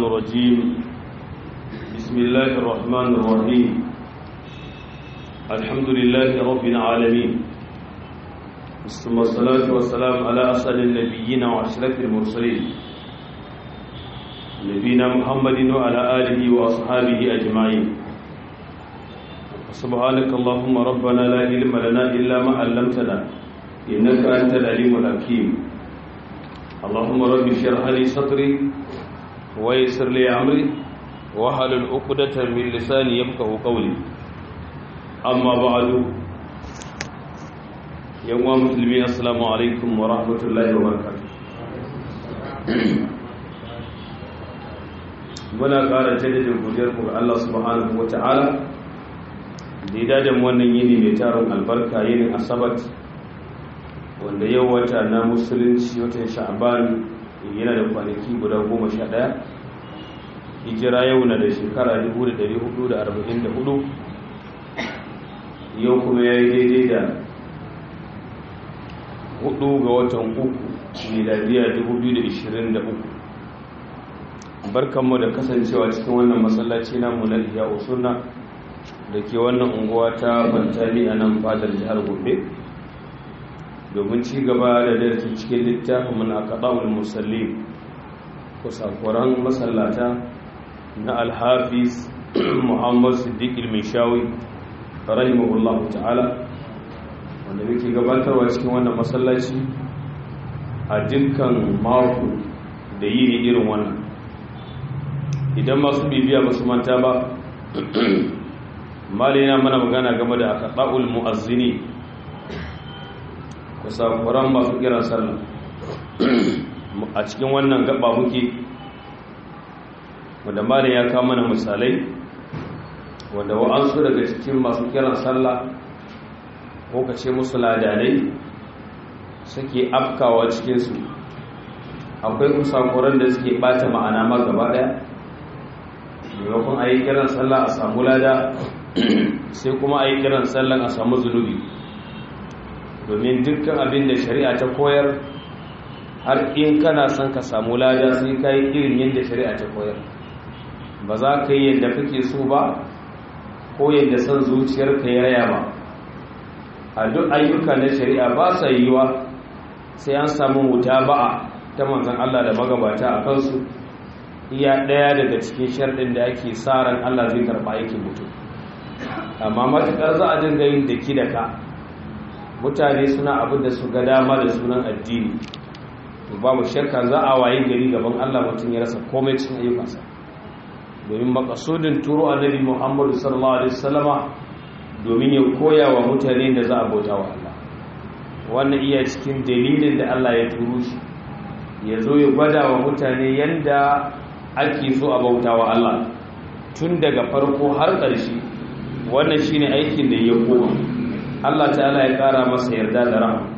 الرجيم بسم الله الرحمن الرحيم الحمد لله رب العالمين ثم الصلاة والسلام على أسأل النبيين وأشرف المرسلين نبينا محمد وعلى آله وأصحابه أجمعين سبحانك اللهم ربنا لا علم لنا إلا ما علمتنا إنك أنت العليم الحكيم اللهم رب اشرح لي صدري ويسر لي أمري واحلل عقدة من لساني يفقهوا قولي أما بعد يوم مسلمين السلام عليكم ورحمة الله وبركاته muna ƙara jaddada godiyar ku ga Allah subhanahu wata'ala da ya dada wannan yini mai taron albarka yinin asabat wanda yau wata na musulunci watan sha'aban yana da kwanaki guda goma sha ɗaya hijira yau na da shekara 1444 yau kuma ya yi daidai da hudu ga watan uku miladiya 2023 barkanmu da kasancewa cikin wannan masallaci namu na iya usunna da ke wannan unguwa ta bantali a nan fadar jihar gobe domin ci gaba da darki cikin littafin mun a kaɗa'ul musalli kusakuran masallata na alhafiz muhammad siddiq ilmishawi rahimahullahu ta'ala wanda muke gabatarwa cikin wannan masallaci a dukkan mako da yi ne irin wannan idan masu bibiya ba su manta ba mali yana mana magana game da aka ɗa'ul mu'azzini kusakuran masu kiran sallah a cikin wannan gaba muke wanda mali ya kama mana misalai wanda wa'ansu daga cikin masu kiran sallah ko ka ce musu ladanai suke afkawa cikinsu akwai kusakuran da suke bata ma'ana ma gaba daya maimakon a yi kiran sallah a samu lada sai kuma a yi kiran sallah a samu zunubi domin dukkan abin da shari'a ta koyar har in kana son ka samu lada sai ka yi irin yadda shari'a ta koyar ba za ka yi yadda kake so ba ko yadda son zuciyarka ya raya ba a duk ayyuka na shari'a ba sa yiwa sai an samu wuta ba'a ta manzan Allah da magabata a kansu iya ɗaya daga cikin sharɗin da ake sa ran Allah zai karɓa aikin mutum amma matuƙar za a dinga yin daki da ka mutane suna abin da su ga dama da sunan addini to babu shakka za a waye gari gaban Allah mutum ya rasa komai cikin ayyukansa domin makasudin turo annabi Muhammadu sallallahu alaihi wasallama domin ya koya wa mutane da za a bauta wa Allah wannan iya cikin dalilin da Allah ya turo shi ya zo ya gwada wa mutane yanda ake so a bauta wa Allah tun daga farko har ƙarshe wannan shine aikin da ya koma Allah ta'ala ya ƙara masa yarda da rahama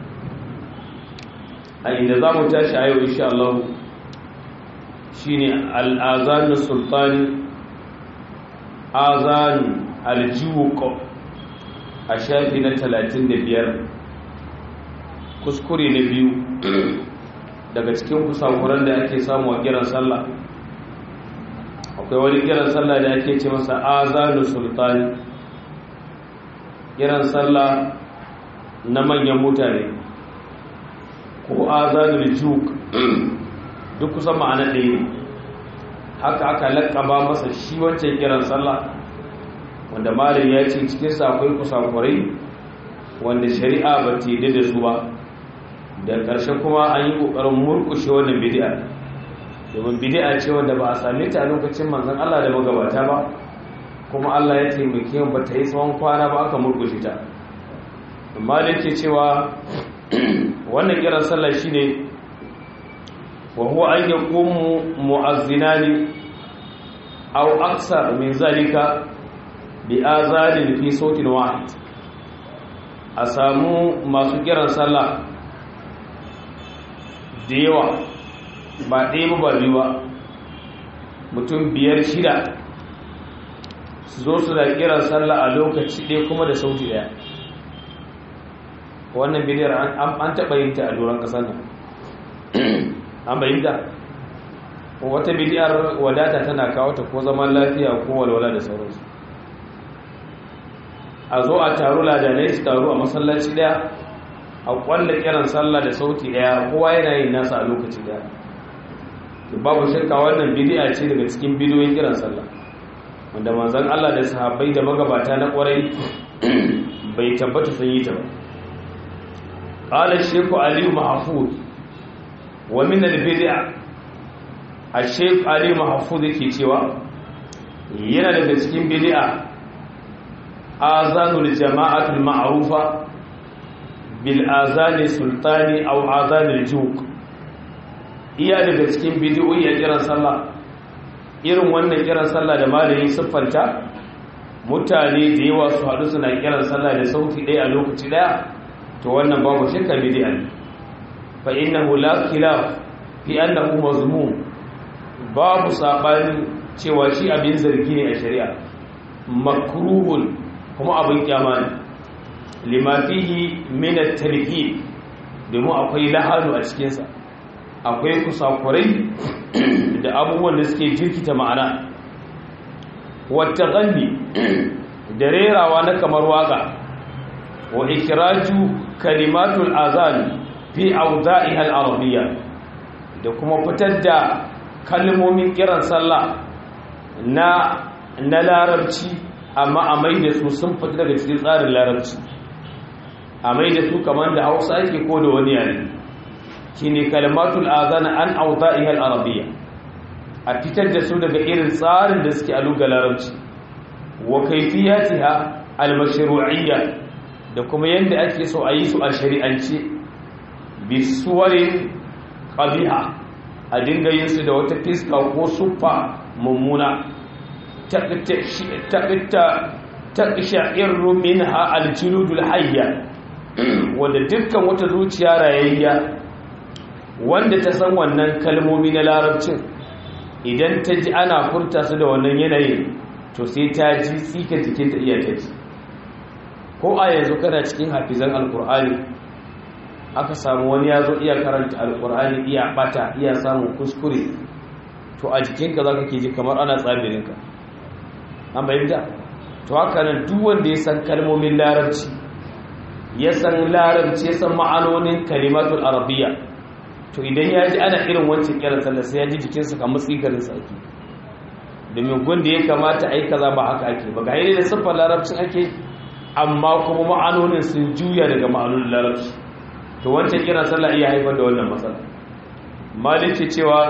a inda za mu tashi a yau insha Allah shine al'azanu sultani azanu aljiwuko a shafi na 35 kuskure na biyu daga cikin kusakuran da ake samu a kiran sallah akwai wani kiran sallah da ake ce masa azanu sultani kiran sallah na manyan mutane ko azanul juk duk kusan ma'ana ɗaya ne haka aka laƙaba masa shi wancan kiran sallah wanda malin ya ce cikinsa akwai kusakurai wanda shari'a ba ta yi da su ba da ƙarshe kuma an yi ƙoƙarin murƙushe wannan bidi'a domin bidi'a ce wanda ba a same ta a lokacin manzan Allah da magabata ba kuma Allah ya taimake ba ta yi tsawon kwana ba aka murƙushe ta amma da yake cewa wannan kiran sallah shine wa huwa an yaqumu mu'azzinani aw aksar min zalika bi azanin fi sautin wahid a samu masu kiran sallah da yawa ba ɗaya ba biyu ba mutum biyar shida su zo su da kiran sallah a lokaci ɗaya kuma da sauti ɗaya wannan bidiyar an taɓa yin ta a doron ƙasar nan an bayyanta wata bidiyar wadata tana kawo ta ko zaman lafiya ko walwala da sauransu a zo a taru ladanai su taru a masallaci daya a kwalla kiran sallah da sauti daya kowa yana yin nasa a lokaci daya babu shakka wannan bidi'a ce daga cikin bidiyoyin kiran sallah wanda manzon Allah da sahabbai da magabata na kwarai bai tabbata sun yi ta ba qala shaykh ali mahfuz wa min al-bid'a al-shaykh ali mahfuz yake cewa yana daga cikin bid'a azanul jama'atul ma'rufa bil azani sultani aw azanil juk iya daga cikin bidiyoyi a kiran sallah irin wannan kiran sallah da malamin siffanta mutane da yawa su haɗu suna kiran sallah da sauti ɗaya a lokaci ɗaya to wannan babu shakka bid'a ne fa innahu la khilaf fi annahu mazmum babu sabani cewa shi abin zargi ne a shari'a makruhun kuma abin kyama ne lima fihi min at-talhid domin akwai lahanu a cikinsa akwai kusakurai da abubuwan da suke jirkita ma'ana wata ganni da rerawa na kamar waka wa ikiraju kalimatul azan fi auza'iha al-arabiyya da kuma fitar da kalmomin kiran sallah na na larabci amma a mai da su sun fita daga cikin tsarin larabci a mai da su kamar da hausa ake ko da wani yare shine kalmatul azana an auza'iha al-arabiyya a fitar da su daga irin tsarin da suke a lugar larabci wa kaifiyatiha al-mashru'iyya da kuma yanda ake so a yi su a shari'ance bi suwarin qabiha a dinga yin su da wata fiska ko suffa mummuna taqsha'irru minha al-juludul hayya wanda dukkan wata zuciya rayayya wanda ta san wannan kalmomi na larabcin idan ta ji ana furta su da wannan yanayin to sai ta ji tsika jikin ta iya ta ji ko a yanzu kana cikin hafizan alkur'ani aka samu wani ya zo iya karanta alkur'ani iya bata iya samun kuskure to a jikinka za ka ke ji kamar ana tsabirinka an bayyanta to haka nan duk wanda ya san kalmomin larabci ya san larabci ya san ma'anonin kalimatul arabiyya to idan ya ji ana irin wancan kiran sallah sai ya ji jikinsa kamar tsigarin sa ake domin gunda ya kamata a yi kaza ba haka ake ba ga yi da siffar larabcin ake amma kuma ma'anonin sun juya daga ma'anonin larabci to wancan kiran sallah iya haifar da wannan matsala malin ce cewa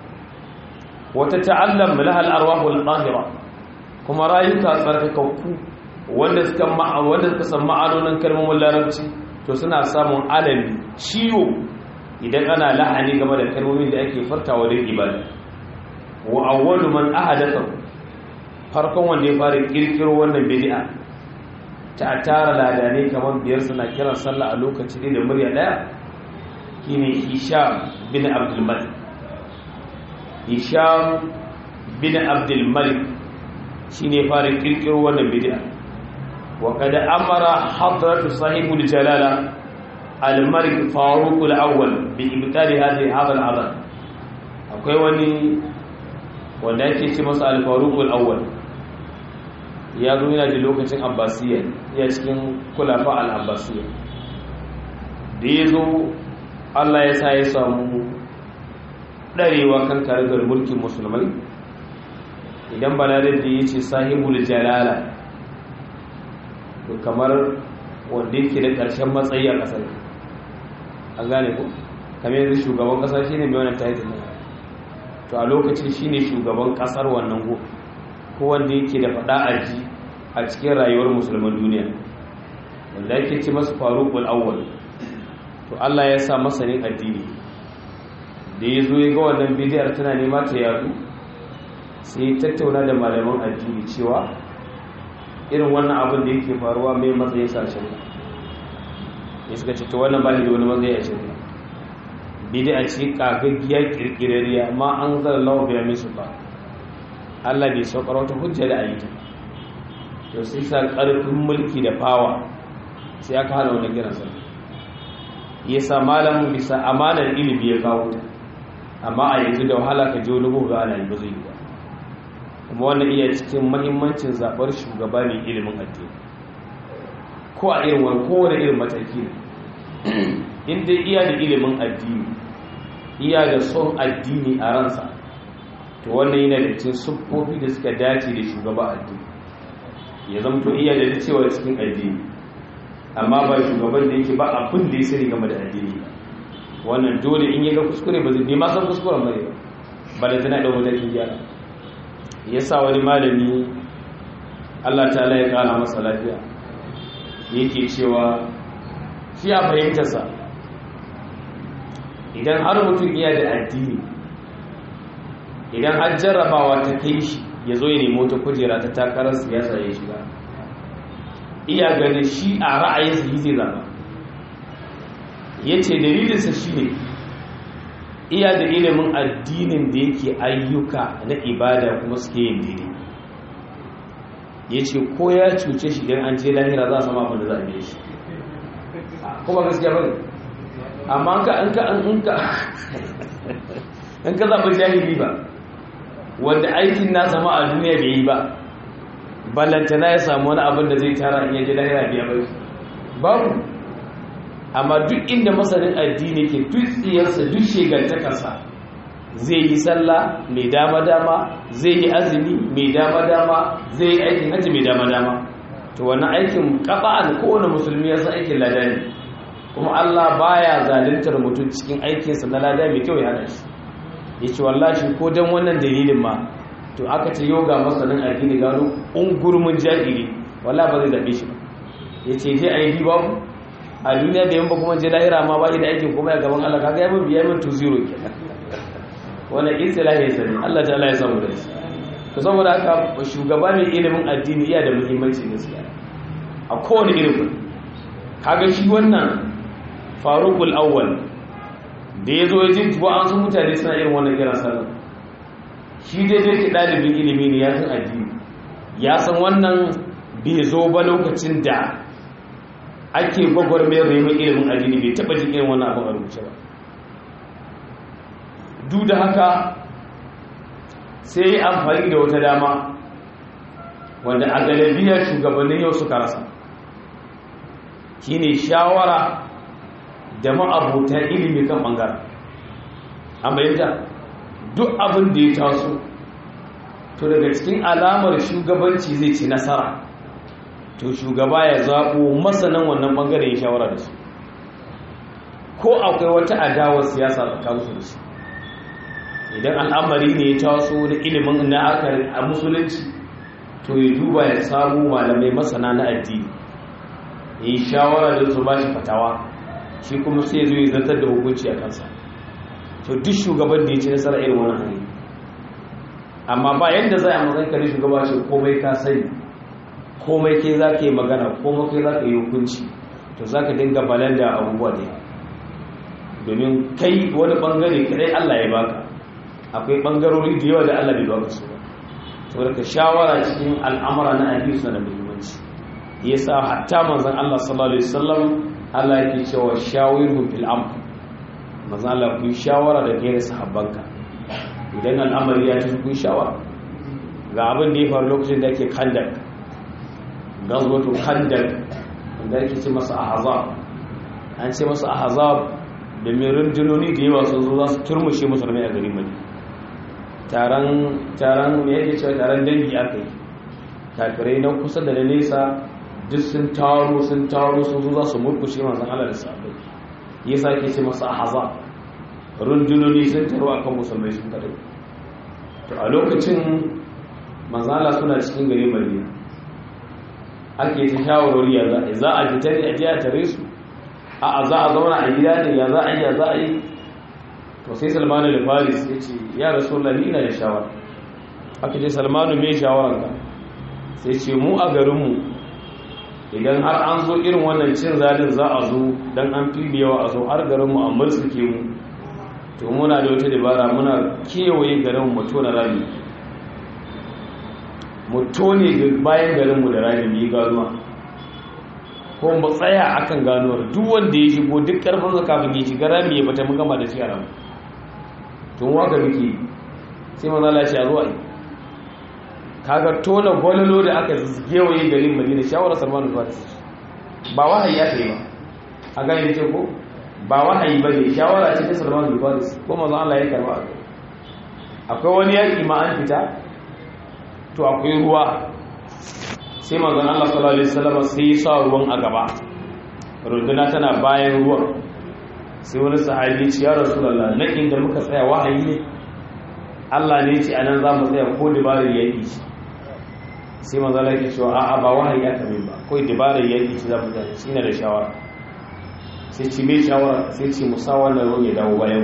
wata ta'allam lahal arwahul qahira kuma rayuka tsarkakakku wanda suka wanda suka san ma'anonin kalmomin larabci to suna samun alami ciwo idan ana la'ani game da kalmomin da ake fartawa don ibada wa awwalu man ahadatha farkon wanda ya fara kirkiro wannan bid'a ta tara ladane kamar biyar suna kiran sallah a lokaci da murya daya shine Hisham bin Abdul Malik Hisham bin Abdul Malik shine fara kirkiro wannan bid'a wa qad amara hadratu sahibul jalala al-malik faruq al-awwal bi ibtali hadhihi hadha al-adhan akwai wani wanda yake ce masa al-faruq al-awwal ya zo yana da lokacin abbasiyya ya cikin kulafa al-abbasiyya da ya zo Allah ya sa ya samu darewa kan karagar mulkin musulmai idan balarar da ya ce sahibul jalala kamar wanda yake da ƙarshen matsayi a ƙasar an gane ku kamar yanzu shugaban ƙasa shine mai wannan title ne to a lokacin shine shugaban ƙasar wannan go ko wanda yake da faɗa a ji a cikin rayuwar musulman duniya wanda yake ce masa faruqul awwal to Allah ya sa masanin addini da ya zo ya ga wannan bidiyar tana nema ta yadu sai tattauna da malaman addini cewa irin wannan abin da yake faruwa mai matsayin sashen ya suka ce ta wannan ba da wani matsayi a shirya bidiyar ce kagaggiya kirkirariya ma an zara lawa biya misu ba Allah bai saukar wata hujja da ayyuka to sai sa karfin mulki da fawa sai aka hana wani kiran sallah ya sa malamin bisa amanar ilimi ya kawo ta amma a yanzu da wahala ka je wani buga ana yi ba zai yi ba kuma wannan iya cikin mahimmancin zaɓar shugaba mai ilimin addini ko a irin wani kowane irin mataki ne in dai iya da ilimin addini iya da son addini a ransa to wannan yana da cikin siffofi da suka dace da shugaba addini ya zamto iya da cewa cikin addini amma ba shugaban da yake ba abin da ya sani game da addini ba wannan dole in yi ga kuskure ba zai ma san kuskuren bane ba ba da tana da matakin gyara ya sa wani malami Allah ta'ala ya kara masa lafiya yake cewa shi a fahimtarsa idan har mutum iya da addini idan har jarrabawa ta kai shi ya zo ya nemo ta kujera ta takarar siyasa ya shiga iya ganin shi a ra'ayinsa yi zai zama ya ce dalilinsa shi ne iya da ilimin addinin da yake ayyuka na ibada kuma suke yin dini ya ce ko ya cuce shi don an ce lahira za a sama abin da za a biya shi kuma gaskiya ba ne amma an ka an ka an ka an ka zaɓi jahili ba wanda aikin na sama a duniya bai yi ba ballantana ya samu wani abin da zai tara in yaje lahira biya bai babu amma duk inda masanin addini ke duk tsiyarsa duk shegantakarsa zai yi sallah mai dama-dama zai yi azumi mai dama-dama zai yi aikin hajji mai dama-dama to wannan aikin kafa'an kowane musulmi ya san aikin lada ne kuma Allah baya zaluntar mutum cikin aikinsa na lada mai kyau ya hana shi ya ce wallashi ko don wannan dalilin ma to aka ce yoga masanin addini gano ungurmin jahili walla ba zai zaɓe shi ba ya ce je a yi babu a duniya da yamma kuma je lahira ma ba da aikin kuma ya gaban Allah kaga ya mun biya min 2-0 kenan wannan istilahi ya sani Allah ta Allah ya samu da shi to saboda haka shugaba mai ilimin addini iya da muhimmanci gaskiya a kowane irin kaga shi wannan faruqul awwal da ya zo ya ji ba an sun mutane suna irin wannan kiran sallah shi dai dai ke ɗalibin ilimi ne ya san addini ya san wannan bai zo ba lokacin da ake gwagwarmayar neman ilimin addini bai taɓa jin irin wannan abin a rubuce ba duk da haka sai yi amfani da wata dama wanda a galibiyar shugabannin yau suka rasa shine shawara da ma'abutan ilimi kan ɓangaren an bayyanta duk abin da ya taso to daga cikin alamar shugabanci zai ci nasara to shugaba ya zaɓo masanan wannan ɓangare ya shawara da su ko akwai wata adawar siyasa tsakaninsu da su idan al'amari ne ya taso da ilimin na aka a musulunci to ya duba ya samu malamai masana na addini ya yi shawara da su ba shi fatawa shi kuma sai zo ya zartar da hukunci a kansa to duk shugaban da ya ci nasara irin wani hanyar amma ba yadda za a matsayin kare shugaba ce komai ka sani komai kai za ka yi magana komai kai za ka yi hukunci to za ka dinga balan da abubuwa da domin kai wani bangare kadai allah ya baka akwai bangarori da yawa da allah bai baka su ba saboda ka shawara cikin al'amura na addini suna da muhimmanci yasa hatta manzon allah sallallahu alaihi wasallam allah yake cewa shawirhum fil amr manzon allah ku shawara da kai da sahabbanka idan al'amari ya ci kun shawara ga abin da ya faru lokacin da ake kandak gazwatu kandak wanda ake ce masa ahzab an ce masa ahzab da mai rundunoni da yawa sun zo za su turmushe musulmai a gari mai taron taron me yake cewa taron dangi aka yi kafirai na kusa da na nesa duk sun taro sun taro sun zo za su murkushe manzon Allah da sahabbai yasa ake ce masa ahzab rundunoni sun taro akan musulmai sun tare to a lokacin manzala suna cikin gari madina ake ta shawarwari ya za a za a fita ne a jiya tare su a za a zauna a gida ne ya za a yi ya za a yi to sai salmanu da faris ya ce ya rasu lalli ina da shawara aka ce salmanu mai shawaranka sai ce mu a garinmu idan har an zo irin wannan cin zalin za a zo don an fi yawa a zo har garinmu a mursuke mu to muna da wata dabara muna kewaye garin mu tona rami mu tone bayan garin mu da rami mu yi ganuwa ko mu tsaya akan ganuwar duk wanda ya shigo duk karfin sa kafin ya shiga rami ya fita mu gama da shi a ramu tun waka muke sai manzo Allah ya ce a zuwa kaga tona gwalolo da aka gewaye garin Madina shawara Salman al-Farisi ba wahayi ya kai ba a gani ce ko ba wahayi ba ne shawara ce ta Salman al-Farisi ko manzo Allah ya karba akwai wani yaki ma an fita to akwai ruwa sai manzo Allah sallallahu alaihi wasallam sai ya sa ruwan a gaba runduna tana bayan ruwan sai wani sahabi ce ya rasulullah na inda muka tsaya wahayi ne Allah ne ce anan za mu tsaya ko dabarar yaki shi sai manzo Allah yake cewa a'a ba wahayi aka min ba ko dabarar yaki shi za mu tsaya shi ne da shawara sai ci mai shawara sai ce musa wannan ruwan ya dawo bayan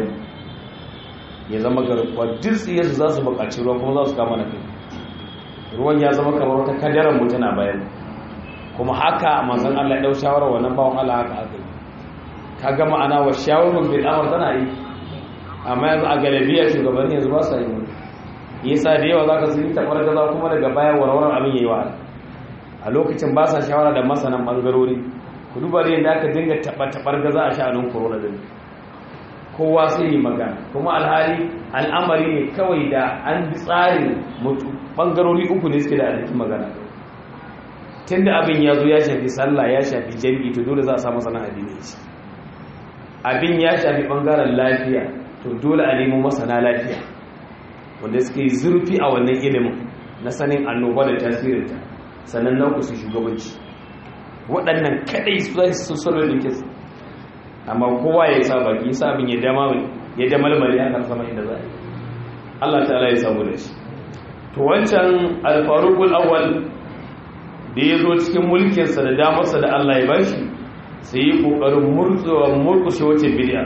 ya zama garkuwa duk tsiyarsu za su buƙaci ruwa kuma za su kama na kai ruwan ya zama kamar wata kadarar mu tana bayan kuma haka manzon Allah ya dau shawara wannan bawon Allah haka aka yi ka ga ma'ana wa shawarun bil amr tana yi amma yanzu a galabiya shugabanni yanzu ba sa yi wani yasa da yawa zaka su yi tabar gaza kuma daga baya warwarar abin yayi wa a lokacin ba sa shawara da masanan bangarori ku duba da yadda aka dinga taba tabar gaza a sha'anin corona din kowa sai yi magana kuma alhali al'amari ne kawai da an bi tsarin mutu bangarori uku ne suke da alhakin magana tunda abin ya zo ya shafi sallah ya shafi jami'i to dole za a samu sana addini shi abin ya shafi bangaren lafiya to dole a nemo masana lafiya wanda suke zurfi a wannan ilimin na sanin annoba da tasirinta sannan na kusa shugabanci waɗannan kaɗai su za su solo da ke amma kowa ya sa baki sa abin ya dama ya damalmali a kan sama inda za a yi Allah ta'ala ya samu da shi to wancan alfarukul awwal da ya zo cikin mulkinsa da damarsa da Allah ya bashi sai yi ƙoƙarin murtsuwa murkushe wace bidiya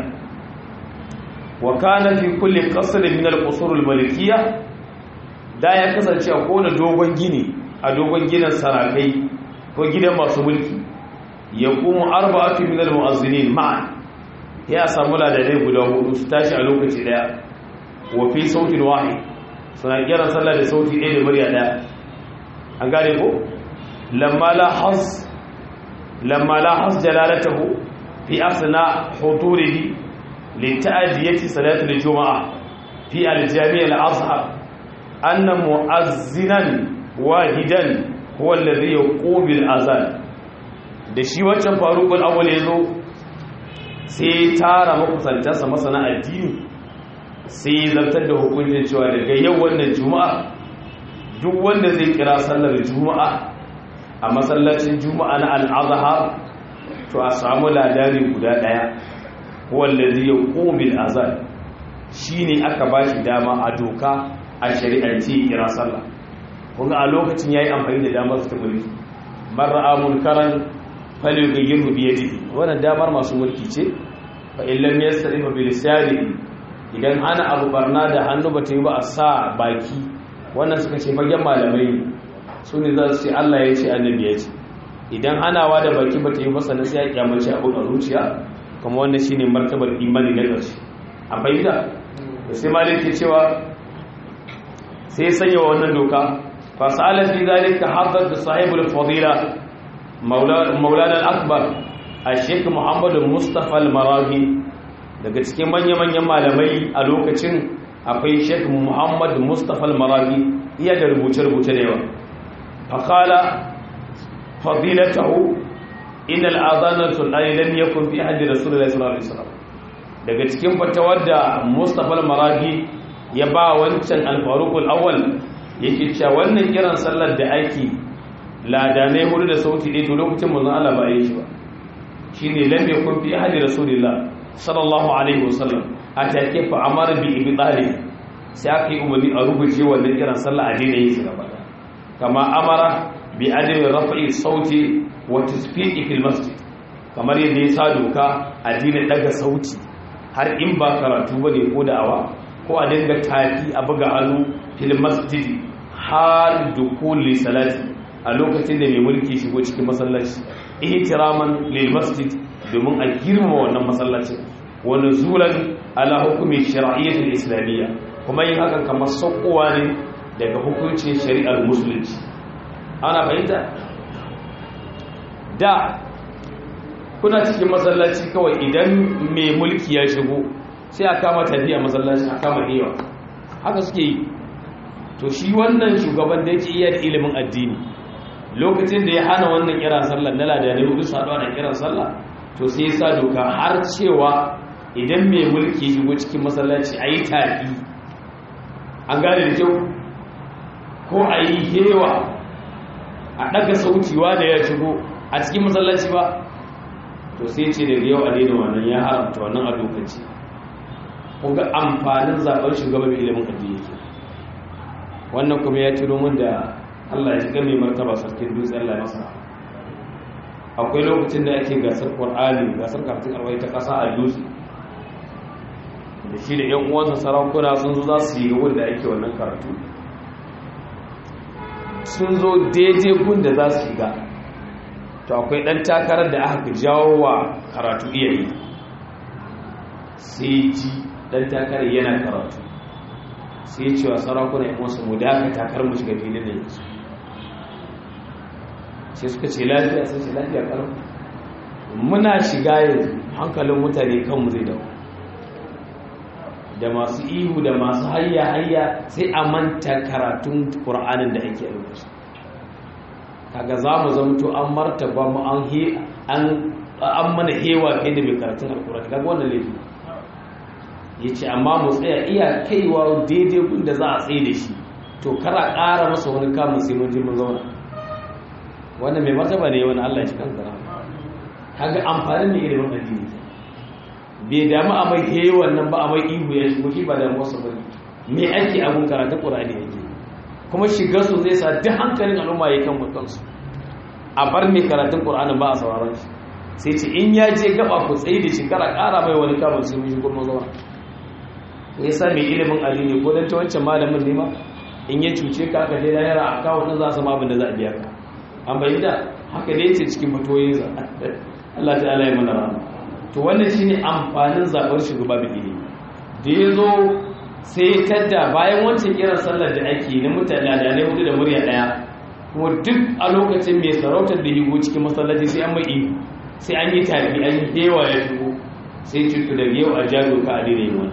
wa kana fi kulli qasr min al-qusur al-malikiyya da ya kasance a kowane dogon gini a dogon gidan sarakai ko gidan masu mulki ya kuma arba'atu min al-mu'azzinin ma'an ya samu ladadai guda hudu su tashi a lokaci daya wa fi sautin wahid suna kiran sallah da sauti ɗaya da murya ɗaya an gane ko lamma la has lamma la has jalalatahu fi asna huturihi li ta'diyati salati al-jum'a fi al-jami' al-azhar anna mu'azzinan wahidan huwa alladhi yaqumu bil azan da shi wancan faruqul awwal yazo sai tara makusantansa masana addini sai zartar da hukuncin cewa daga yau wannan juma'a duk wanda zai kira sallar juma'a a masallacin juma'a na al'azhar to a samu ladari guda daya wanda zai qumil azan shine aka bashi dama a doka a shari'ance kira sallah kuma a lokacin yayi amfani da damar ta mulki mar'a munkaran falyughayyirhu bi yadihi wannan damar masu mulki ce fa illam yastari bi lisanihi idan hana abu barna da hannu ba ta yi ba a sa baki wannan suka ce fagen malamai su ne za su ce Allah ya ce annabi ya ce idan hanawa da baki ba ta yi ba sannan sai ya kyamace abu a zuciya kuma wannan shine martabar imani na ƙarshe a fahimta da sai malik ke cewa sai sanya wa wannan doka fa sa'ala fi zalika haddad da sahibul fadila maulana al-akbar al-sheikh muhammad mustafa al-marabi daga cikin manya-manyan malamai a lokacin akwai sheikh muhammad mustapha al-marabi iya da rubuce-rubuce da yawa fakala fadilatahu inal azanar sulani lam yakun fi hajji rasulullahi sallallahu alaihi wasallam daga cikin fatawar da mustapha al-marabi ya ba wancan al-faruq al-awwal yake cewa wannan kiran sallar da ake ladanai hudu da sauti ɗaya to lokacin manzon Allah ba yi shi ba shine lam yakun fi hajji rasulullahi sallallahu alaihi wasallam a take fa amara bi ibtali sai aka yi umarni a rubuce wannan kiran sallah a daina yin gaba kama amara bi adami rafa'i sauti wa tasfiqi fil masjid kamar yadda ya sa doka a daina daga sauti har in ba karatu bane ko da'awa ko a dinga tafi a buga hannu fil masjid har dukuli salati a lokacin da mai mulki shigo cikin masallaci ihtiraman lil masjid domin a girma wannan masallacin wani zulan ala hukumi shari'ayyar islamiyya kuma yin hakan kamar saukowa ne daga hukuncin shari'ar musulunci ana fahimta da kuna cikin masallaci kawai idan mai mulki ya shigo sai a kama tafiya masallaci a kama hewa haka suke yi to shi wannan shugaban da yake iya da ilimin addini lokacin da ya hana wannan kiran sallah na ladanai hudu saduwa da kiran sallah to sai ya sa doka har cewa idan mai mulki shigo cikin masallaci a yi tafi an gane da kyau ko a yi hewa a ɗaga sautiwa da ya shigo a cikin masallaci ba to sai ce daga yau a daina wannan ya haramta wannan a lokaci kun ga amfanin zaɓen shugaba mai ilimin addini ke wannan kuma ya ciro min da Allah ya shiga mai martaba sarkin dutse Allah ya masa akwai lokacin da ake gasar Qur'ani gasar karatun arwai ta ƙasa a dutse da shi da ƴan uwansa sarakuna sun zo za su yi wanda ake wannan karatu sun zo daidai gun da za su shiga to akwai ɗan takarar da aka jawo wa karatu iyayi sai ji ɗan takarar yana karatu sai ya cewa sarakuna ya wasu mu da aka takar mu shiga filin da yanzu sai suka ce lafiya sai ce lafiya kalau muna shiga yanzu hankalin mutane kanmu zai dawo da masu ihu da masu hayya hayya sai a manta karatun ƙur'anin da ake rubuta kaga za mu zamto an martaba mu an an mana hewa kai da mai karatun alƙur'ani kaga wannan laifi ya ce amma mu tsaya iya kaiwa daidai gun da za a tsaye da shi to kara ƙara masa wani kamun sai mun je mun zauna wannan mai martaba ne wani Allah ya ci kan zara kaga amfanin da ilimin addini bai damu a mai he wannan ba a mai ihu ya shigo shi ba da wasu ba me ake abun karatu qur'ani yake kuma shigar su zai sa duk hankalin al'umma ya kan kansu a bar mai karatun qur'ani ba a sauraron shi sai ce in ya je gaba ku tsaye da shi kara ƙara mai wani kamun sai mun shigo mun zauna ya sa mai ilimin addini ko dan ta wancan malamin ne ma in ya cuce ka aka je lahira a kawo din za su ma abin da za a biya ka an bayyana haka ne ce cikin fatoyin sa Allah ta'ala ya mana rahama to wannan shine amfanin zabar shugaba da ilimi da ya zo sai tadda bayan wancan kiran sallar da ake na mutane da ne hudu da murya daya kuma duk a lokacin mai sarautar da higo cikin masallaci sai an mai ihu sai an yi tafi an yi hewa ya shigo sai cutu da yau a jado ka a daina yi wani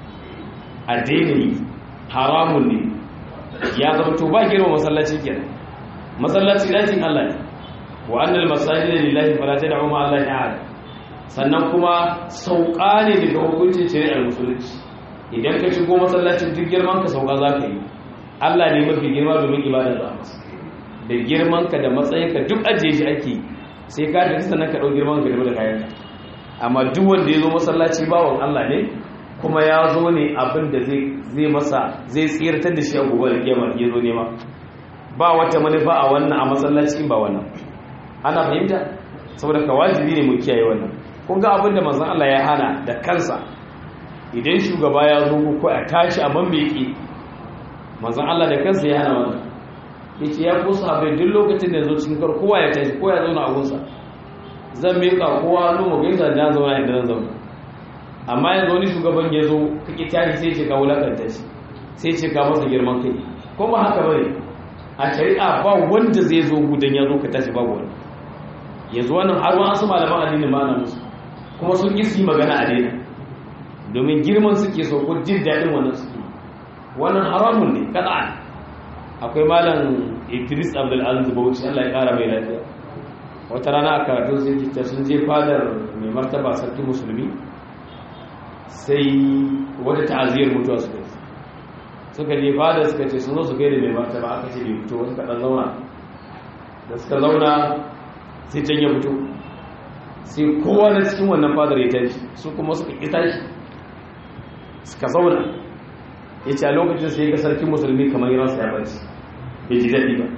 a daina yi haramun ne ya zamto ba girma masallaci kenan masallaci ɗakin Allah ne wa annal masajida lillahi fala tad'u ma Allah ta'ala sannan kuma sauka ne daga hukuncin shari'ar musulunci idan ka shigo masallacin duk girman ka sauka zaka yi Allah ne mafi girma domin ibadar da masa da girman ka da matsayin ka duk ajiye shi ake sai ka da sannan ka dau girman ka da kayan ka amma duk wanda ya zo masallaci bawon Allah ne kuma ya zo ne abin da zai masa zai tsirtar da shi a gobe da kiyama ya zo nema ba wata manufa a wannan a masallacin ba wannan ana fahimta saboda ka wajibi ne mu kiyaye wannan kun ga abin da manzon Allah ya hana da kansa idan shugaba ya zo ko a tashi a mambeki manzon Allah da kansa ya hana wannan yace ya ko sahabbai duk lokacin da ya zo cikin kar kowa ya tashi ko ya zauna a gunsa zan miƙa kowa hannu mu gaisa da zauna inda zan zauna amma yanzu wani shugaban ya zo kake tashi sai ce ka wulakanta shi sai ce ka masa girman kai kuma haka bane a shari'a ba wanda zai zo gudan ya zo ka tashi babu wani yanzu wannan har wani su malaman addini ma na musu kuma sun yi magana a daina domin girman suke so ko jin daɗin wannan suke wannan haramun ne kada'an akwai malam idris abdul aziz bauchi allah ya kara mai lafiya wata rana a karatun sun kita sun je fadar mai martaba sarki musulmi sai wata ta'aziyar mutuwa suka yi suka je fada suka ce sun zo su gaida mai martaba aka ce bai fito wasu kaɗan zauna da suka zauna sai can ya fito sai kowa na cikin wannan fadar ya tashi su kuma suka ƙi tashi suka zauna ya ce a lokacin sai ga sarkin musulmi kamar yi ransa ya barci bai ji daɗi ba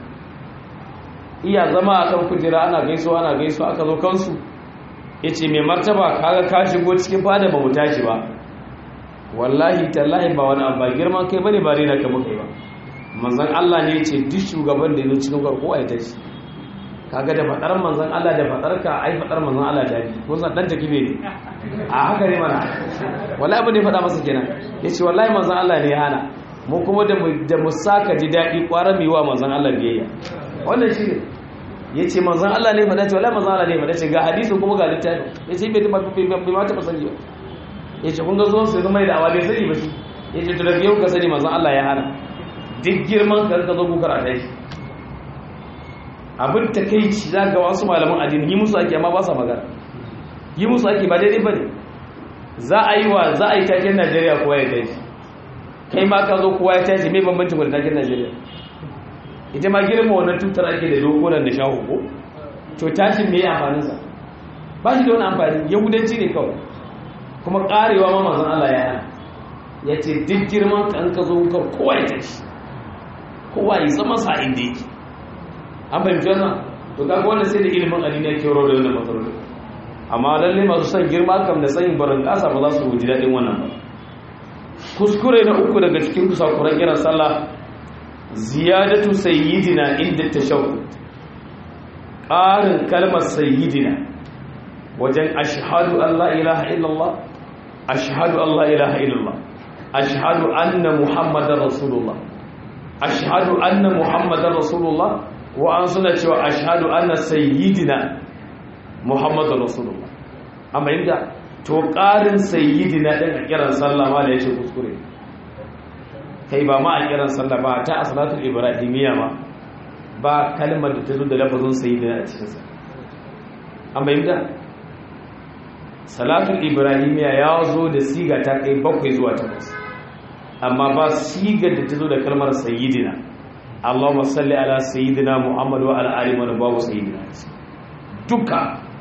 iya zama a kan kujera ana gaisuwa ana gaisuwa aka zo kansu ya ce mai martaba kaga ka shigo cikin fada ba mu tashi ba wallahi tallahi ba wani abu ba girman kai bane ba rena ka muka yi ba manzon Allah ne ya ce duk shugaban da ya zo cikin farko ya tashi kaga da fadar manzon Allah da fadar ka ai fadar manzon Allah ta bi kun san dan takibe ne a haka ne mana wallahi abin da ya fada masa kenan yace wallahi manzon Allah ne ya hana mu kuma da mu da mu saka ji dadi kwara mi wa manzon Allah biyayya wannan shi ne yace manzon Allah ne fada ce wallahi manzon Allah ne fada ce ga hadisi kuma ga littafi yace bai bai ma ta sani ba ya ce kun ga zuwan sai zama da awa bai sani ba shi ya ce daga yau ka sani manzon Allah ya hana duk girman ka ka zo ku karata shi abin ta kai ci za ga wasu malaman addini yi musu ake amma ba sa magana yi musu ake ba daidai ba ne za a yi wa za a yi taken najeriya kowa ya tashi kai ma ka zo kowa ya tashi mai bambancin wadda taken najeriya ita ma girma wannan tutar ake da dokunan da shahu ko to tashin me amfaninsa ba shi da wani amfani yahudanci ne kawai kuma karewa ma mazan allah ya yana ya ce duk girman ka an ka zo ka kowa ya tashi kowa ya zama sa inda yake an fahimci wannan to kaga wannan sai da ilimin addini yake rawar da wannan matsaloli amma lalle masu son girma kam da sanin barin kasa ba za su ji daɗin wannan ba kuskure na uku daga cikin kusakuran kiran sallah ziyadatu sayyidina inda tashahhud ƙarin kalmar sayyidina wajen ashhadu an la ilaha illallah ashhadu an la ilaha illallah ashhadu anna muhammadar rasulullah ashhadu anna muhammadar rasulullah wa an suna cewa ashhadu anna sayyidina muhammadar rasulullah amma inda to ƙarin sayyidina ɗin a kiran sallah ma da ya ce kuskure kai ba ma a kiran sallah ba ta asalatul ibrahimiyya ma ba kalmar da ta zo da lafazin sayyidina a cikinsa amma inda salatul ibrahimiyya ya zo da siga ta kai bakwai zuwa takwas amma ba sigar da ta zo da kalmar sayyidina Allahumma salli ala sayyidina Muhammad wa ala ali wa babu sayyidina duka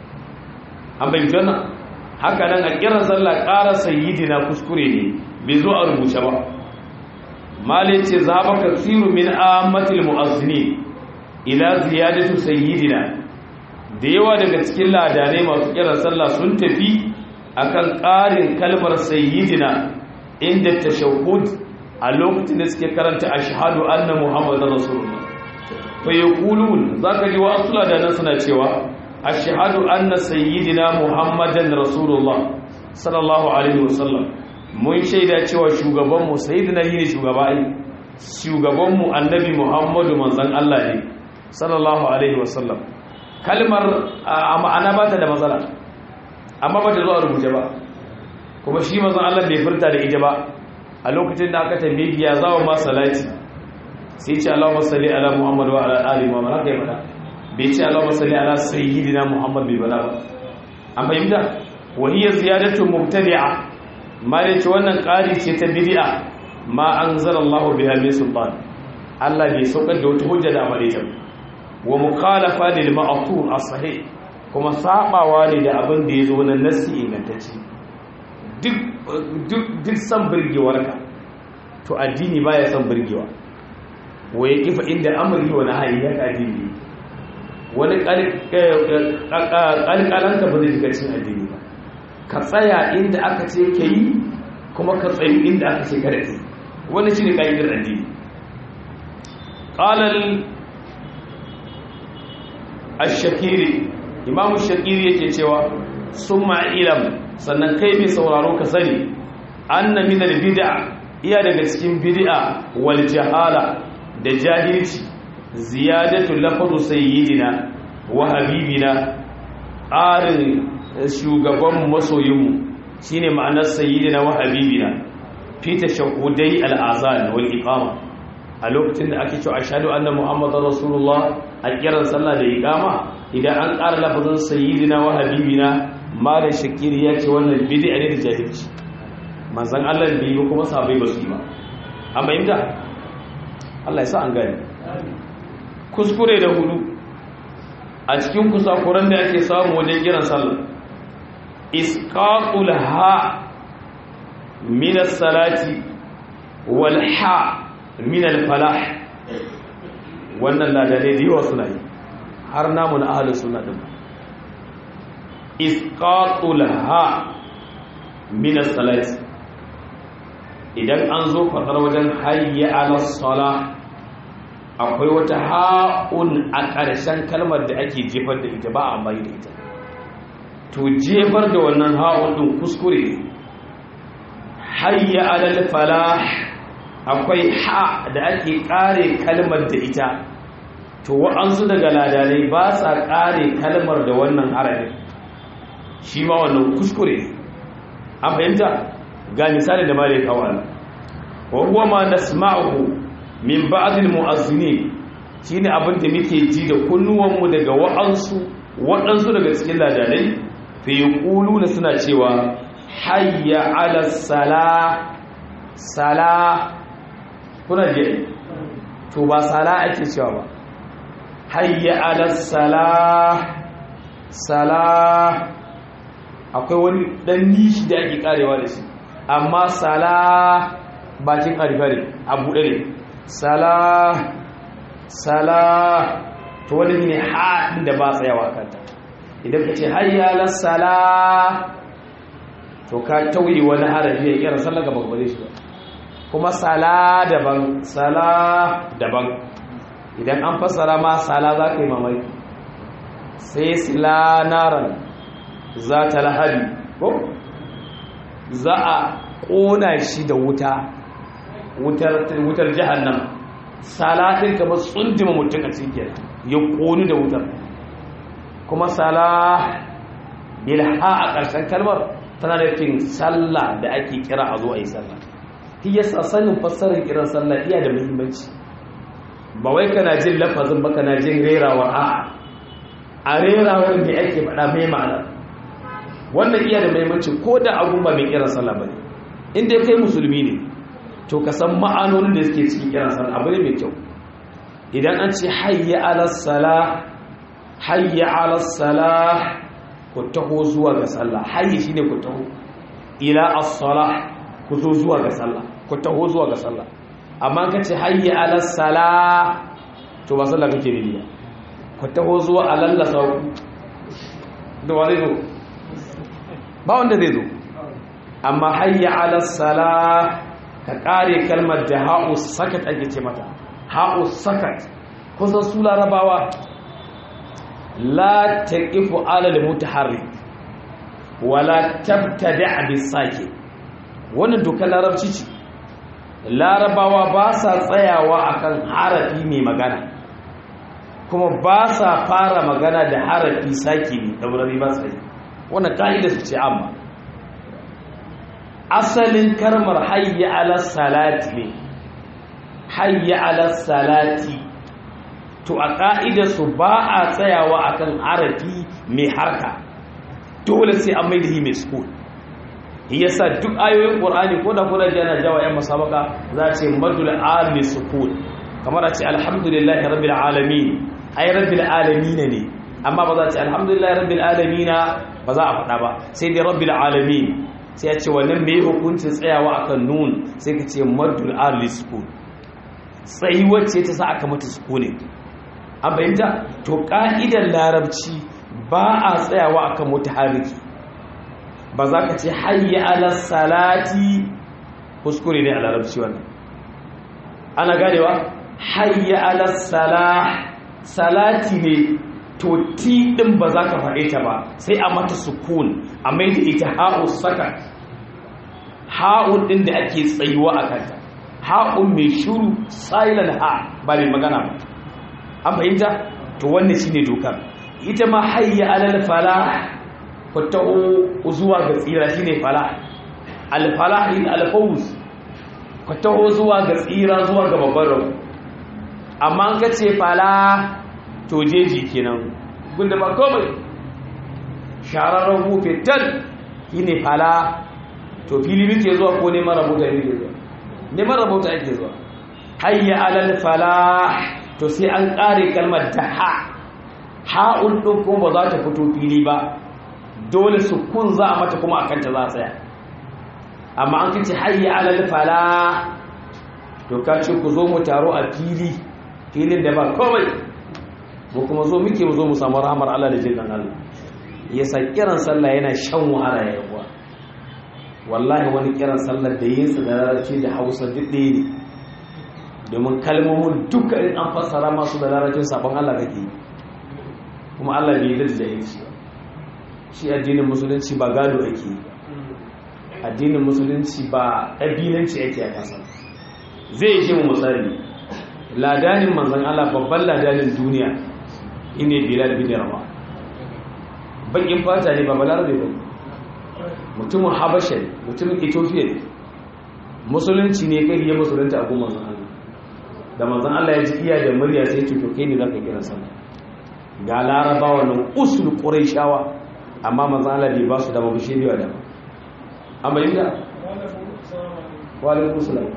an bayyana wannan haka nan a kiran sallah ƙara sayyidina kuskure ne bai zo a rubuce ba malai ce za ba kasiru min ammatil mu'azzini ila ziyadatu sayyidina da yawa daga cikin ladanai masu kiran sallah sun tafi akan ƙarin kalmar sayyidina inda tashahhud a lokacin da suke karanta ashhadu anna muhammadar rasulullah fa yaqulun zaka ji wa asula da nan suna cewa ashhadu anna sayyidina muhammadan rasulullah sallallahu alaihi wasallam mun shaida cewa shugaban mu sayyidina ne shugaba ai shugaban mu annabi muhammadu manzon Allah ne sallallahu alaihi wasallam kalmar a ma'ana ba ta da matsala amma ba ta zo a rubuce ba kuma shi manzon Allah bai furta da ita ba a lokacin da aka tambaye ya zawo ma salati sai ce Allahumma salli ala Muhammad wa ala ali Muhammad haka ya fada bai ce Allahumma salli ala sayyidina Muhammad bai bala ba an fahimta wa hiya ziyadatu mubtadi'a ma da ce wannan ƙari ce ta bid'a ma anzalallahu biha min sultan Allah bai saukar da wata hujja da amare ta wa mukhalafa lil ma'thur as-sahih kuma sabawa ne da abin da yazo na nassi ingantacce duk duk duk san burgewarka to addini baya san burgewa wa yaqifa inda amri wa nahyi ya addini wani ƙalƙalanka ba zai shiga cikin addini ba ka tsaya inda aka ce ka yi kuma ka tsayi inda aka ce kada ka yi wani shi ne ƙa'idar addini ƙalal ashakiri imamu shakiri yake cewa sun ma'ilam sannan kai mai sauraro ka sani an na minar bid'a iya daga cikin bid'a wal jahala da jahilci ziyadatu lafazu sayyidina wa habibina ƙarin shugaban masoyinmu shine ma'anar sayyidina wa habibina fi tashahhudai al'azan wal iqama a lokacin da ake cewa ashhadu anna muhammadar rasulullah a kiran sallah da iqama idan an ƙara lafazin sayyidina wa habibina malam shakiri ya ce wannan bid'a ne da jahilci manzon Allah bai yi kuma sahabbai ba su yi ba amma inda Allah ya sa an gane kuskure da hudu a cikin kusakuran da ake samu wajen kiran sallah isqaqul ha min as-salati wal ha min al-falah wannan ladane da yawa suna yi har namu na ahlus sunna din isqaqul ha min as-salati idan an zo fadar wajen hayya ala salah akwai wata ha'un a ƙarshen kalmar da ake jefar da ita ba a mai da ita to jefar da wannan ha'un ɗin kuskure hayya alal falah akwai ha da ake ƙare kalmar da ita to wa'ansu daga ladanai ba sa ƙare kalmar da wannan harafin shi ma wannan kuskure an fahimta ga misali da malai kawo wa huwa ma nasma'uhu min ba'd al-mu'azzinin shine abin da muke ji da kunnuwanmu daga wa'ansu waɗansu daga cikin ladanai fi yaquluna suna cewa hayya 'ala sala sala kuna je to ba sala ake cewa ba hayya 'ala sala sala akwai wani dan nishi da ake karewa da shi amma sala bakin arifare a buɗe ne sala sala to wani ne haɗin da ba tsayawa kanta idan ka ce hayyalar sala to ka tauye wani harafi ya kira sallar gaba gaba shi ba kuma sala daban sala daban idan an fassara ma sala za ka yi mamaki sai sila naran za ta lahari ko za a ƙona shi da wuta wutar jihannan salatin kamar tsundima mutum a cikin ya ƙoni da wutar kuma sala bilha a ƙarshen kalmar tana da fin sallah da ake kira a zo a yi sallah shi yasa sanin fassarar kiran sallah iya da muhimmanci ba wai kana jin lafazin ba kana jin rerawa a'a a rerawar da ake faɗa mai ma'ana wannan iya da muhimmanci ko da abun ba mai kiran sallah ba ne inda kai musulmi ne to ka san ma'anonin da suke cikin kiran sallah abu ne mai kyau idan an ce hayya ala salah hayya ala salah ku taho zuwa ga sallah hayya shine ku taho ila as-salah ku zo zuwa ga sallah ku taho zuwa ga sallah amma ka ce hayya ala salah to ba sallah kake bi ku taho zuwa alalla sau da wani zo ba wanda zai zo amma hayya ala salah ka kare kalmar da ha'u sakat ake ce mata ha'u sakat kusan su larabawa la taqifu ala al-mutaharrik wala tabtada' bis-sakin wannan dokar larabci ce larabawa ba sa tsayawa akan harafi mai magana kuma ba sa fara magana da harafi saki ne daurari ba sai wannan ka'ida su ce amma asalin karmar hayya ala salati ne hayya ala salati to a ka'ida su ba a tsayawa akan harafi mai harka dole sai an mai da hi mai sukun yasa duk ayoyin qur'ani ko da kuna ji ana jawa yan masabaka za a ce madul almi sukun kamar a ce alhamdulillahi rabbil alamin ai rabbil alamin ne amma ba za a ce alhamdulillahi rabbil alamin ba za a faɗa ba sai dai rabbil alamin sai ya ce wannan mai hukuncin tsayawa akan nun sai ka ce madul almi sukun tsayi wacce ta sa aka mata sukunin an bayyanta to ka'idar larabci ba a tsayawa akan mutaharriki ba za ka ce hayya ala salati kuskure ne a larabci wannan ana ganewa hayya ala salah salati ne to ti din ba za ka faɗe ta ba sai a mata sukun a mai da ita ha'u saka ha'un din da ake tsayuwa a kanta ha'un mai shuru silent ha ba mai magana ba an fahimta to wannan shine dokar ita ma hayya ala falah ku taho zuwa ga tsira shine fala alfalahi alfawz ku taho zuwa ga tsira zuwa ga babban rabu amma an ka ce fala to jeji kenan gunda ba komai shararren hufe tal shine fala to fili muke zuwa ko neman rabota muke zuwa neman rabota ake zuwa hayya alal fala to sai an kare kalmar da ha ha'un ɗin kuma ba za ta fito fili ba dole sukun za a mata kuma akanta za a tsaya amma an kace hayya alal fala to ka ce ku zo mu taro a fili filin da ba komai mu kuma zo muke mu zo mu samu rahmar Allah da jinnan Allah yasa kiran sallah yana shan wahala ya yawa wallahi wani kiran sallar da yin sa da larabci da Hausa duk ɗaya ne domin kalmomin duka in an fassara masu da larabcin sabon Allah kake kuma Allah bai yi da jahilci ba shi addinin musulunci ba gado ake addinin musulunci ba ƙabilanci ake a ƙasa zai yi mu misali ladanin manzan Allah babban ladanin duniya ine bilal bin rama bakin fata ne ba balarabe ba mutumin habasha ne mutumin ethiopia ne musulunci ne kai ya musulunta a kuma manzan Allah da manzan Allah ya ji iya da murya sai ce to kai ne zaka kira sallah ga larabawa nan usul quraishawa amma manzan Allah bai ba su da babu shiriwa da amma inda wa alaikum salam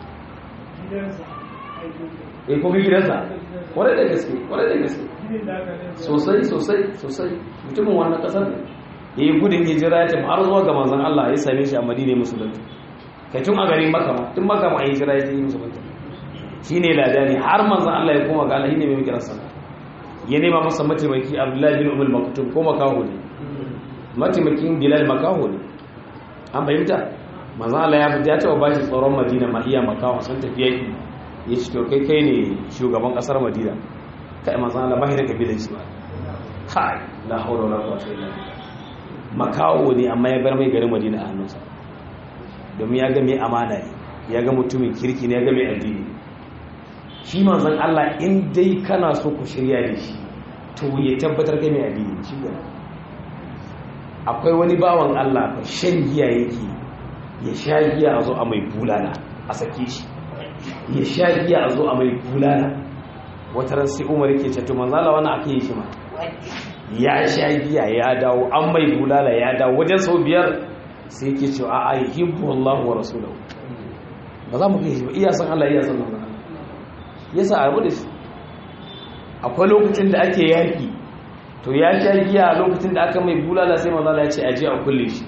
eh ko gidansa kwarai da gaske kwarai da gaske sosai sosai sosai mutumin wannan kasar ne ya yi gudun hijira ya tafi har zuwa ga manzan Allah ya same shi a madina musulunta kai tun a garin maka ma tun maka ma a hijira ya yi musulunta shi ne ladani har manzan Allah ya koma ga Allah ne mai kiran sana ya nema masa mataimaki abdullahi bin umar maktum ko makaho ne mataimakin bilal makaho ne an fahimta manzan Allah ya fita ya taɓa ba shi tsoron madina ma iya makaho sun tafi yaki ya ci to kai kai ne shugaban kasar madina kai manzan Allah ba shi da kabilan shi ba kai la hawla wala quwwata illa billah makawo ne amma ya bar mai garin madina a hannunsa domin ya ga mai amana ne ya ga mutumin kirki ne ya ga mai addini shi manzan Allah in dai kana so ku shirya da shi to ya tabbatar ga mai addini shi gaba akwai wani bawan Allah ba shan giya yake ya sha giya a zo a mai bulala a sake shi ya sha giya a zo a mai bulala wata ran sai umar yake ce to manzan Allah wannan ake yi shi ma ya sha giya ya dawo an mai bulala ya dawo wajen sau biyar sai yake cewa a yi hibbu Allah wa rasulahu ba za mu kai shi ba iya san Allah iya san Allah ya sa abu da shi akwai lokacin da ake yaki to ya sha giya a lokacin da aka mai bulala sai manzo ya ce aje a kulle shi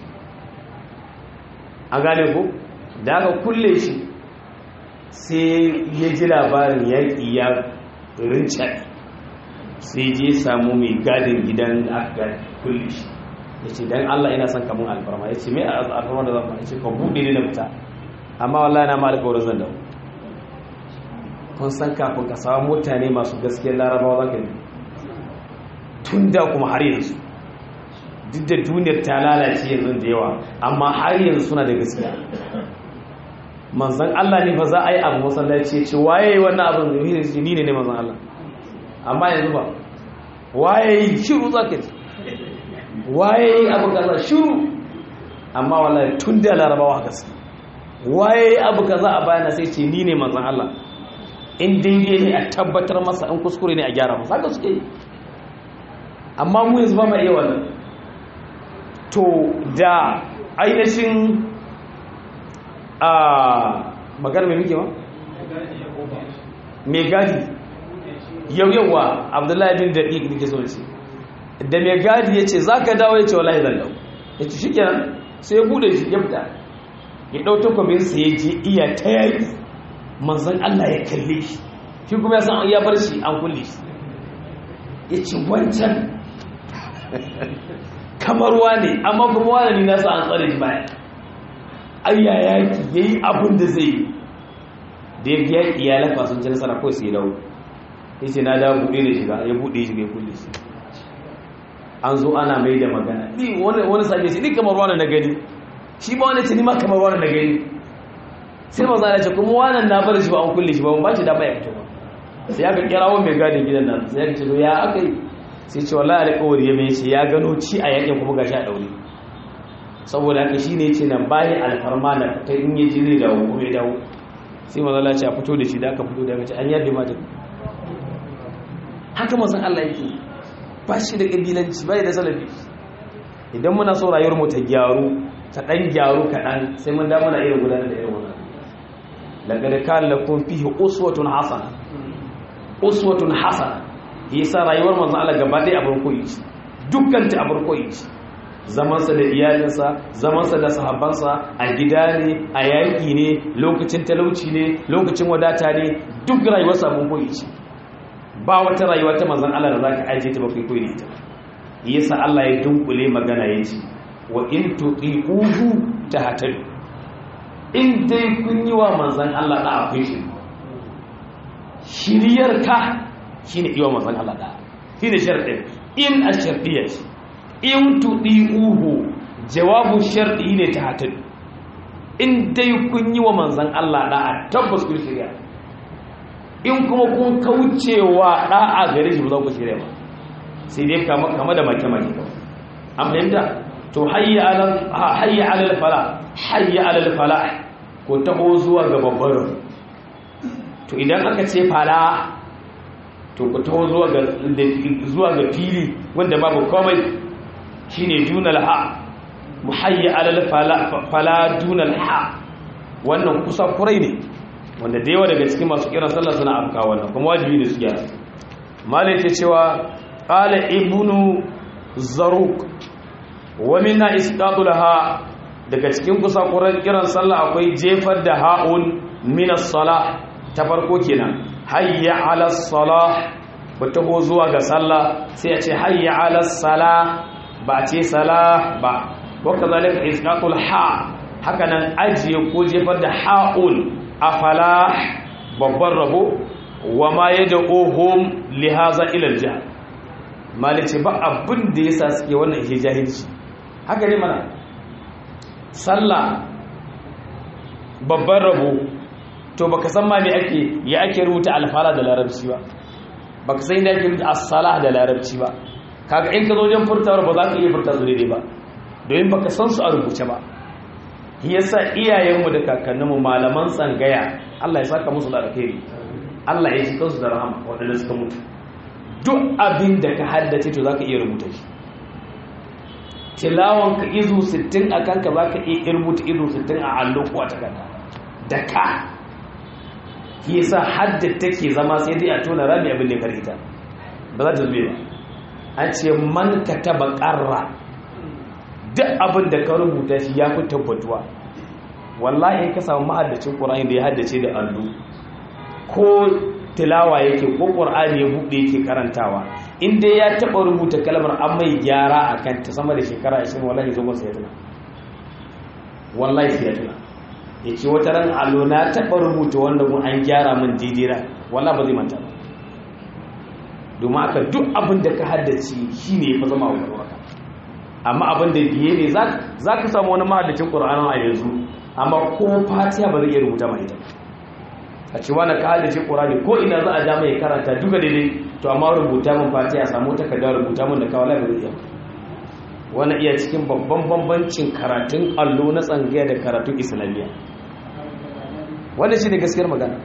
a gane ko da aka kulle shi sai ya ji labarin yaƙi ya rinca sai je samu mai gadin gidan da aka kulle shi ya ce don Allah ina son kamun alfarma ya ce mai alfarma da zan ya ce ka buɗe ne na fita amma wallahi na ma alƙawarin zan dawo kun san kafin ka samu mutane masu gaskiyar larabawa za ka yi tun da kuma har yanzu duk da duniyar ta lalace yanzu da yawa amma har yanzu suna da gaskiya manzan Allah ne fa za a yi abu masallaci ce waye yi wannan abin da ni ne ne manzan Allah amma yanzu ba waye yi shiru za ka ji waye yi abu kaza shiru amma wallahi tun da larabawa gaske waye yi abu kaza a bayana sai ce ni ne manzan Allah in daidai ne a tabbatar masa in kuskure ne a gyara masa haka suke yi amma mu yanzu ba ma iya wannan to da ainihin a magana mai muke ma? mai gadi yau yawa abdullahi bin daɗi da ke so ce da mai gadi ya ce za ka dawo ya ce wallahi zan dawo ya ce shi kenan sai ya bude shi ya fita ya ɗau takwabinsa ya je iya ta yaƙi manzan Allah ya kalle shi shi kuma ya san ya bar shi an kulle shi ya ce wancan kamar wane amma kuma wane ne nasa an tsare shi baya ayya yaki ya yi abin da zai yi da ya biya iyalan sun ci nasara kawai sai dawo ya ce na dawo buɗe da shiga ya buɗe shiga ya kulle shi an zo ana mai da magana ni wani sake shi ni kamar wani na gani shi ba wani ce ni ma kamar wani na gani sai maza ya ce kuma wannan na bar shi ba an kulle shi ba ba shi dama ya fito ba sai aka kirawo mai gadin gidan nan sai aka ce to ya aka yi sai ce wallahi alƙawari ya mai ce ya gano ci a yakin kuma gashi a daure saboda haka shine yace nan bayan alfarma na ta in yaji zai dawo kuma ya dawo sai maza Allah ce a fito da shi da aka fito da aka ce an yabe mata haka mazan Allah yake ba shi da kabilanci bai da salafi idan muna so rayuwar mu ta gyaru ta dan gyaru kaɗan sai mun da muna irin gudanar da irin wannan laqad kana lakum fihi uswatun hasana uswatun hasana yasa rayuwar manzon Allah gaba ɗaya abin koyi ce dukkan ta abin koyi ce zamansa da iyalinsa zamansa da sahabbansa a gida ne a yaƙi ne lokacin talauci ne lokacin wadata ne duk rayuwarsa abin koyi ce ba wata rayuwa ta manzon Allah da zaka aje ta bakai koyi ita yasa Allah ya dunkule magana yace wa in tuqiquhu tahtadu in dai kun yi wa manzon Allah da akwai shi shiriyar ka shine iya manzon Allah da shine sharadin in ashartiyya ce in tudiuhu jawabu sharti ne ta hatadu in dai kun yi wa manzon Allah da tabbas kun shirya in kuma kun kaucewa da'a gare shi ba za ku shirya ba sai dai kama kama da make make kawai an fahimta to hayya alal hayya alal fala hayya alal fala ko taho zuwa ga babbar to idan aka ce fala to ku taho zuwa ga zuwa ga fili wanda babu komai shine dunal ha muhayya alal fala fala dunal ha wannan kusa kurai ne wanda da yawa daga cikin masu kiran sallah suna afka wannan kuma wajibi ne su gyara malai ce cewa qala ibnu zaruk wa minna isqatul ha daga cikin kusa kurai kiran sallah akwai jefar da ha'un min as-salah ta farko kenan hayya ala salah ba taho zuwa ga sallah sai a ce hayya ala salah ba ce salah ba waka zalika isqatul ha haka nan ajiye ko jefar da ha'un a falah babban rabo wa ma yad'uhum li hadha ila al-jahl malice ba abin da yasa suke wannan ihe jahilci haka ne mana sallah babban rabo to baka san ma me ake ya ake rubuta alfala da larabci ba baka san inda ake rubuta as-salah da larabci ba kaga in ka zo wajen furtawar ba za ka iya furta su daidai ba domin baka san su a rubuce ba yasa iyayenmu da kakanninmu malaman tsangaya Allah ya saka musu da alkhairi Allah ya ji kansu da rahama waɗanda suka mutu duk abin da ka haddace to zaka iya rubuta shi tilawan ka izu 60 akan ka zaka iya rubuta izu 60 a allo ko a takarda da ka yasa hadda take zama sai dai a tona rami abin da ya karita ba za ta zube ba an ce man kataba qarra duk abin da ka rubuta shi ya fi tabbatuwa wallahi ka samu mahaddacin ƙur'ani da ya haddace da allo ko tilawa yake ko ƙur'ani ya buɗe yake karantawa inda ya taɓa rubuta kalmar an mai gyara a kan ta sama da shekara 20 wallahi zo masa ya tuna wallahi sai ya tuna ya ce wata ran allo na taɓa rubuta wanda mun an gyara min didira wallahi ba zai manta ba domin aka duk abin da ka haddace shi ne ya fi zama wa ƙwarƙwarka amma abin da biye ne za ka samu wani mahaddacin ƙura'anin a yanzu amma ko fatiya ba zai iya rubuta mai ita a ce wani ka haddace ƙura'ani ko ina za a ja mai karanta duka daidai to amma rubuta min fatiya samu takarda rubuta min da kawo lai ba zai iya wani iya cikin babban bambancin karatun allo na tsangaya da karatun islamiyya wanda shi ne gaskiyar magana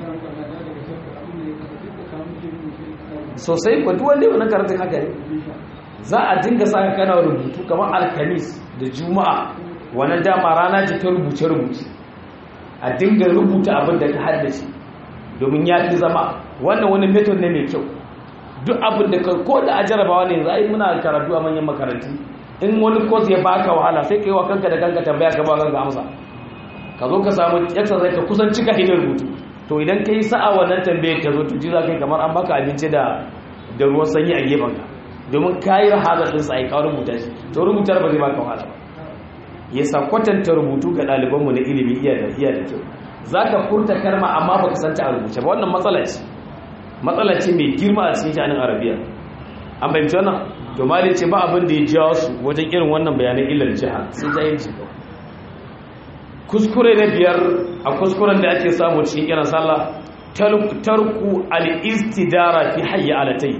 sosai kwa duk wanda yi wani karatun haka ne za a dinga saka kana rubutu kamar alkamis da juma'a wannan dama rana ce ta rubuce-rubuce a dinga rubuta abin da ka haddace domin ya fi zama wannan wani method ne mai kyau duk abin da ka ko da a jarabawa ne za a yi muna karatu a manyan makarantu in wani course ya baka wahala sai ka yi wa kanka da kanka tambaya ka ba kanka amsa ka zo ka samu exercise ka kusan cika hidin rubutu to idan ka yi sa'a wannan tambayar ka zo to ji za ka yi kamar an baka abinci da da ruwan sanyi a gefen ka domin kayi rahazar ɗinsa a yi kawo rubuta shi to rubutar ba zai baka wahala ba ya sa kwatanta rubutu ga ɗalibanmu na ilimi iya da iya da kyau za ka furta karma amma ba ka santa a rubuce ba wannan matsala ce matsala ce mai girma a cikin sha'anin arabiya an fahimci wannan to mali ce ba abin da ya jawo su wajen irin wannan bayanan illar jiha sai jahilci kawai kuskure na biyar a kuskuren da ake samu cikin kiran sallah tarku al-istidara fi hayya alatai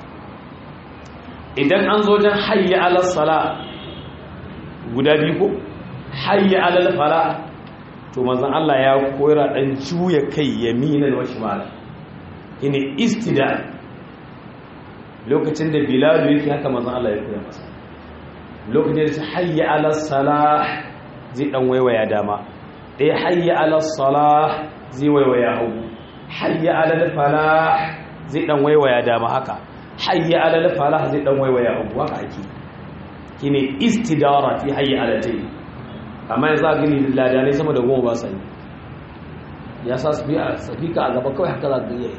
idan an zo jan hayya alal sala guda biyu ko hayya alal fala to manzon Allah ya koyar dan juya kai yaminan wa shimala ine istida lokacin da bilal yake haka manzon Allah ya koya masa lokacin da hayya alal sala zai dan waiwaya dama dai hayya alal sala zai waiwaya hagu hayya alal fala zai dan waiwaya dama haka hayya alal falah zai dan waiwaya abu haka ake kine istidara fi hayya alatai amma yanzu a gani ladanai sama da goma ba sa yi ya sa su biya safika a gaba kawai haka za ka yi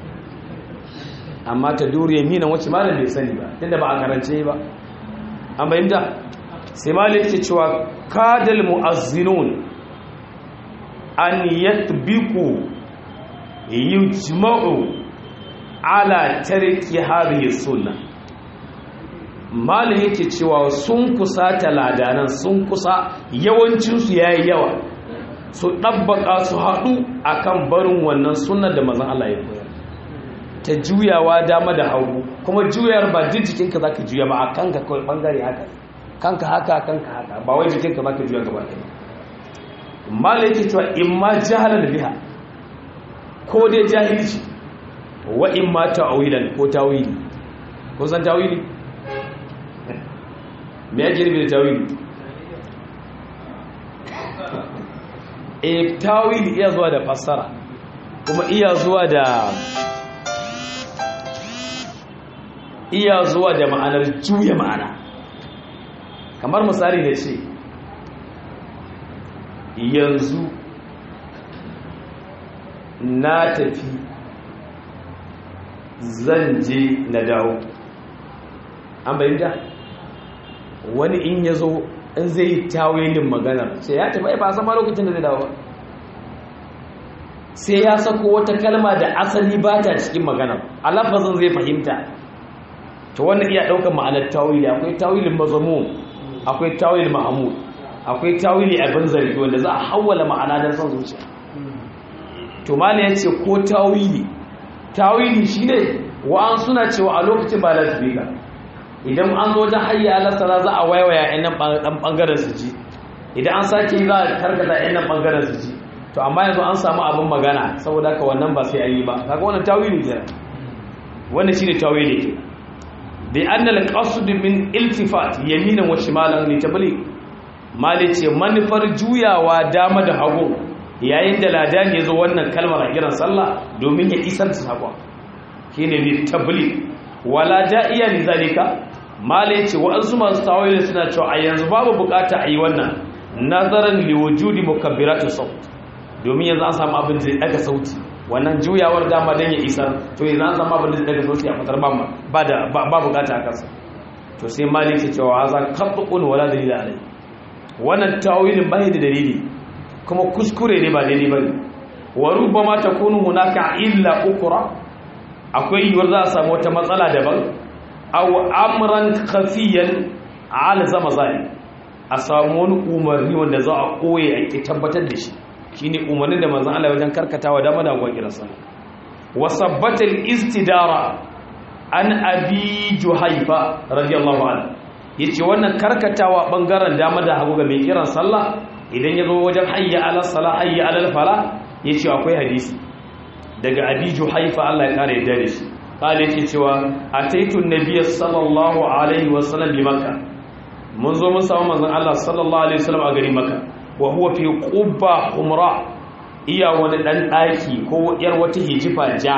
amma ta duriya mina wacce malam bai sani ba tunda ba a karance ba an bayyanta sai malam ke cewa kadal mu'azzinun an yatbiqu yujma'u ala tarki hadhihi sunna malin yake cewa sun kusa taladanan sun kusa yawancin su yayi yawa su dabbaka su hadu akan barin wannan sunnar da manzon Allah ya koyar ta juyawa dama da hagu kuma juyar ba duk jikinka zaka juya ba akan ka kawai bangare haka kanka haka kanka haka ba wai jikinka ba ka juya gaba ɗaya mala yake cewa in ma jahalar biha ko dai jahilci wa in ma ta'awilan ko tawili ko san tawili me yake nufi da tawili e tawili iya zuwa da fassara kuma iya zuwa da iya zuwa da ma'anar juya ma'ana kamar misali da ce yanzu na tafi zan je na dawo an bayyanta wani in ya zo in zai yi tawilin maganar sai ya tafi ba sama lokacin da zai dawo sai ya sako wata kalma da asali ba ta cikin maganar alafazin zai fahimta ta wannan iya ɗaukar ma'anar tawili akwai tawilin mazamu akwai tawilin mahamud akwai tawili abin zargi wanda za a hawala ma'ana don son zuciya to mala ya ce ko tawili tawili shi ne wa'an suna cewa a lokacin ba lasbika idan an zo wajen hayya alasara za a waiwaya yan nan ɓangaren su ji idan an sake za a karkata yan nan ɓangaren su ji to amma yanzu an samu abin magana saboda haka wannan ba sai an yi ba kaga wannan tawili kenan wannan shine tawili ke bi annal qasd min iltifat yaminan wa shimalan li tabligh mali ce manufar juyawa dama da hagu yayin da ladan ya zo wannan kalmar a kiran sallah domin ya isar da sakon shine li tabligh wala da'iya li zalika mali ce wa'ansu masu tawili suna cewa a yanzu babu bukata a yi wannan nazaran li wujudi mukabbiratu saut domin yanzu an samu abin da daga sauti wannan juyawar dama don ya isar to yanzu an samu abin da daga sauti a fitar ba da ba bukata a kansa to sai malik ya cewa haza qat'un wala dalila alai wannan tawilin bai da dalili kuma kuskure ne ba daidai bane wa rubbama takunu hunaka illa ukra akwai yiwuwar za a samu wata matsala daban aw amran khafiyan ala zama zai a samu wani umarni wanda za a koye a tabbatar da shi shine umarnin da manzon Allah wajen karkatawa dama da gwan kiransa wasabbata al-istidara an abi juhaifa radiyallahu anhu yace wannan karkatawa bangaren dama da hagu ga mai kiran sallah idan yazo wajen hayya ala salah hayya ala fala yace akwai hadisi daga abi juhaifa Allah ya kare da shi kale yake cewa ataitu nabiyyi sallallahu alaihi wasallam bi makkah mun zo mun samu manzon Allah sallallahu alaihi wasallam a garin makkah wa huwa fi qubba humra iya wani dan daki ko yar wata hijifa ja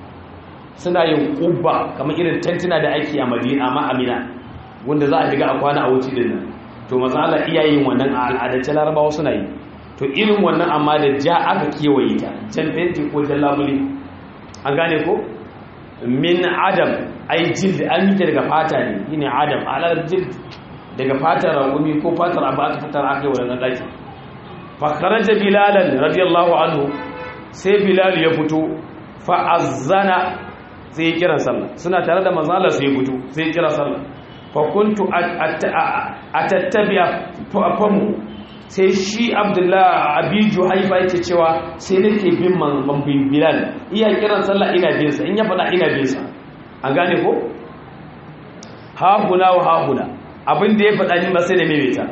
suna yin qubba kamar irin tantuna da ake a Madina amma Amina wanda za a shiga a kwana a wuce din nan to manzo Allah iya yin wannan a al'adace Larabawa suna yi to irin wannan amma da ja aka kewaye ta jan fenti ko jan labuli an gane ko min adam ai jild an yi ta daga fata ne shine adam alal jild daga fatar ragumi ko fatar abu aka fitar aka yi wannan daki fakaraja bilalan radiyallahu anhu sai bilal ya fito fa'azzana sai kira sallah suna tare da manzala sai fito sai kira sallah fa kuntu atattabi'a famu sai shi abdullahi abiju haifa yake cewa sai nake bin manzon bilal iya kiran sallah ina bin sa in ya fada ina bin sa an gane ko ha huna wa ha huna abin da ya fada ni ba sai da maimaita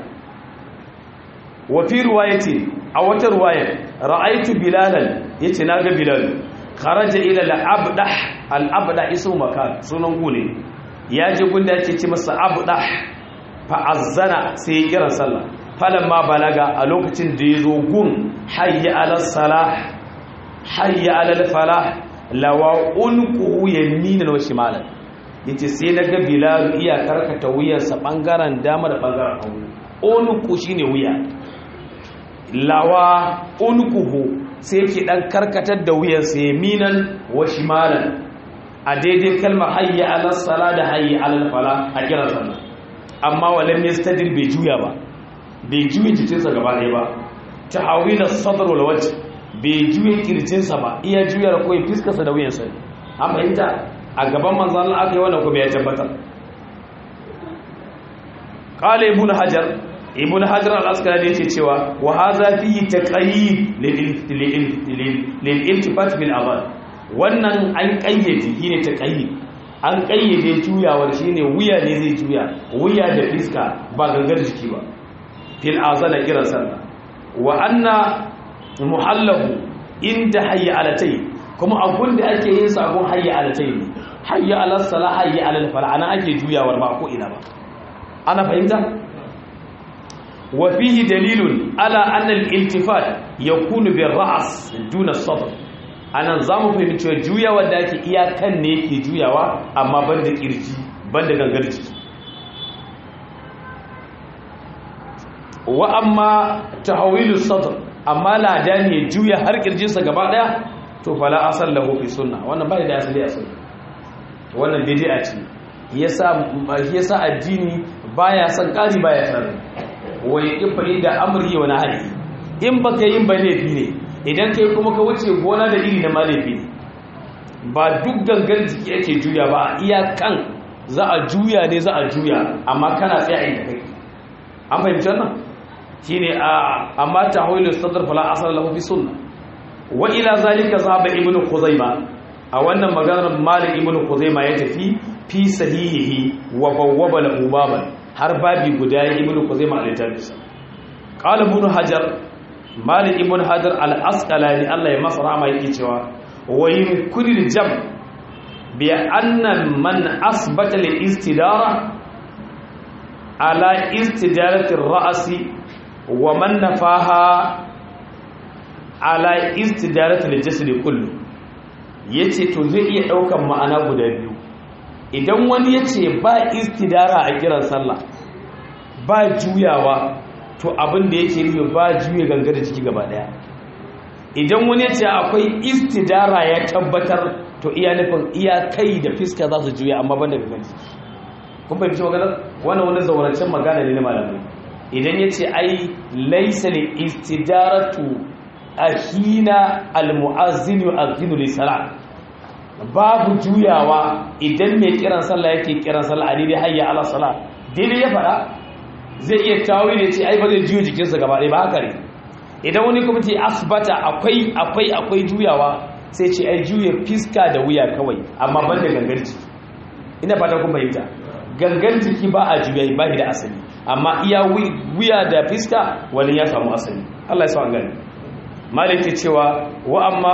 wafi ruwayati a wata ruwayar ra'aitu bilalan yace naga bilal kharaja ila al-abdah al-abdah ismu makan sunan gune ya je gunda yake ce masa abdah fa azzana sai ya kira sallah falamma balaga a lokacin da yazo gun hayya ala salah hayya ala falah lawa unquhu yaminan wa shimalan yace sai naga bilal iya karkata wuyarsa bangaren dama da bangaren hagu unqu shine wuya lawa unkuhu sai ke dan karkatar da wuyansa yaminan wa shimalan a daidai kalmar hayya ala sala da hayya ala fala a kiran sallah amma walam yastadir bai juya ba bai juya jikinsa gaba ɗaya ba tahawila sadr wal wajh bai juya kirjinsa ba iya juya ko fiskarsa da wuyansa an fahimta a gaban manzon Allah aka yi wannan kuma ya tabbatar qala ibn hajar ibn hajar al-asqalani yake cewa wa hadha fihi taqayyid lil iltifat bil adhan wannan an qayyade shine taqayyid an kayyade juyawar shine wuya ne zai juya wuya da fiska ba gangar jiki ba fil azana kiran sallah wa anna muhallahu inda hayya alatai kuma abun da ake yin sabon hayya alatai ne hayya alal sala hayya alal fala ana ake juyawar ba ko ina ba ana fahimta wa fihi dalilun ala anna al-iltifat yakunu bir ra's duna sadr anan zamu fahimci cewa juyawar da ake iyakan ne yake juyawa amma banda kirji banda gangar jiki wa amma tahwilu sadr amma ladani ya juya har kirjinsa gaba daya to fala asal lahu fi sunna wannan bai da asali a sunna wannan bid'a ce yasa yasa addini baya son kari baya son wai kifa da amri wa nahi in baka yin ba laifi ne idan kai kuma ka wuce gona da iri na ma laifi ne ba duk gangan jiki yake juya ba iya kan za a juya ne za a juya amma kana tsaye inda kai an fahimci wannan shine amma tahwilu sadr fala asal lahu fi sunnah wa ila zalika zaba ibnu khuzaima a wannan maganar malik ibnu khuzaima ya tafi fi sahihi wa bawwaba lahu baban har babi guda ya ibnu khuzaima a littafinsa qala ibnu hajar malik ibnu hajar al-asqalani Allah ya masa rahama yake cewa wa yumkinu jam bi anna man asbata al-istidara ala istidarati ar-ra'si wa man nafaha ala istidaratul jasad kullu yace to zai iya daukan ma'ana guda biyu idan wani yace ba istidara a kiran sallah ba juyawa to abin da yake nufi ba juye gangar jiki gaba daya idan wani yace akwai istidara ya tabbatar to iya nufin iya kai da fiska za su juya amma banda gangar jiki kun fahimci magana wannan wani zaurancen magana ne na malamai idan yace ai laysa li istidaratu ahina almu'azzin yu'azzinu lis-salat babu juyawa idan mai kiran sallah yake kiran sallah a daidai hayya ala salat daidai ya fada zai iya tawi da ce ai ba zai juyo jikinsa gaba ɗaya ba haka ne idan wani kuma ce asbata akwai akwai akwai juyawa sai ce ai juya fiska da wuya kawai amma ban da gangan jiki ina fata kun fahimta gangan jiki ba a juya ba da asali amma iya wuya da fiska wani ya samu asali Allah ya sa an gani malik cewa wa amma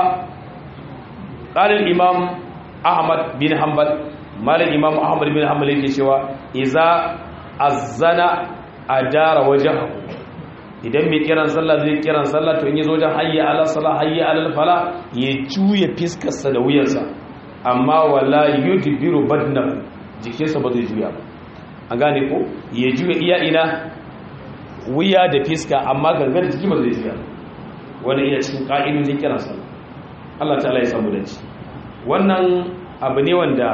qalil imam ahmad bin hanbal malik imam ahmad bin hanbal yake cewa iza azzana adara wajhahu idan mai kiran sallah zai kiran sallah to in yazo wajen hayya ala salah hayya ala fala ya juya fiskarsa da wuyansa amma wala yudbiru badnahu jikinsa ba zai juya ba an gane ko ya juya iya ina wuya da fiska amma gangar jiki ba zai juya ba wani iya cikin ƙa'idojin kiran sallah Allah ta'ala ya samu dace wannan abu ne wanda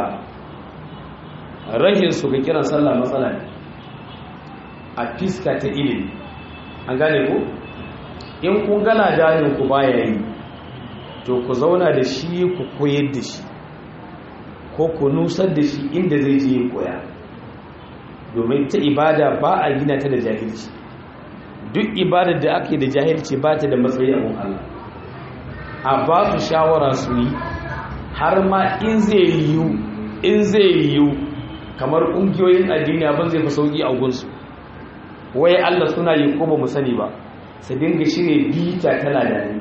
rahin su ga kiran sallah matsala ne a fiska ta ilimi an gane ko in kun gana danin ku baya yi to ku zauna da shi ku koyar da shi ko ku nusar da shi inda zai je koya domin ta ibada ba a gina ta da jahilci duk ibadar da ake da jahilci ba ta da matsayi a Allah a ba su shawara su yi har ma in zai yiwu in zai yiwu kamar ƙungiyoyin addini abin zai fi sauƙi a gunsu wai Allah suna yi ko ba mu sani ba su dinga shirya bita tana da ni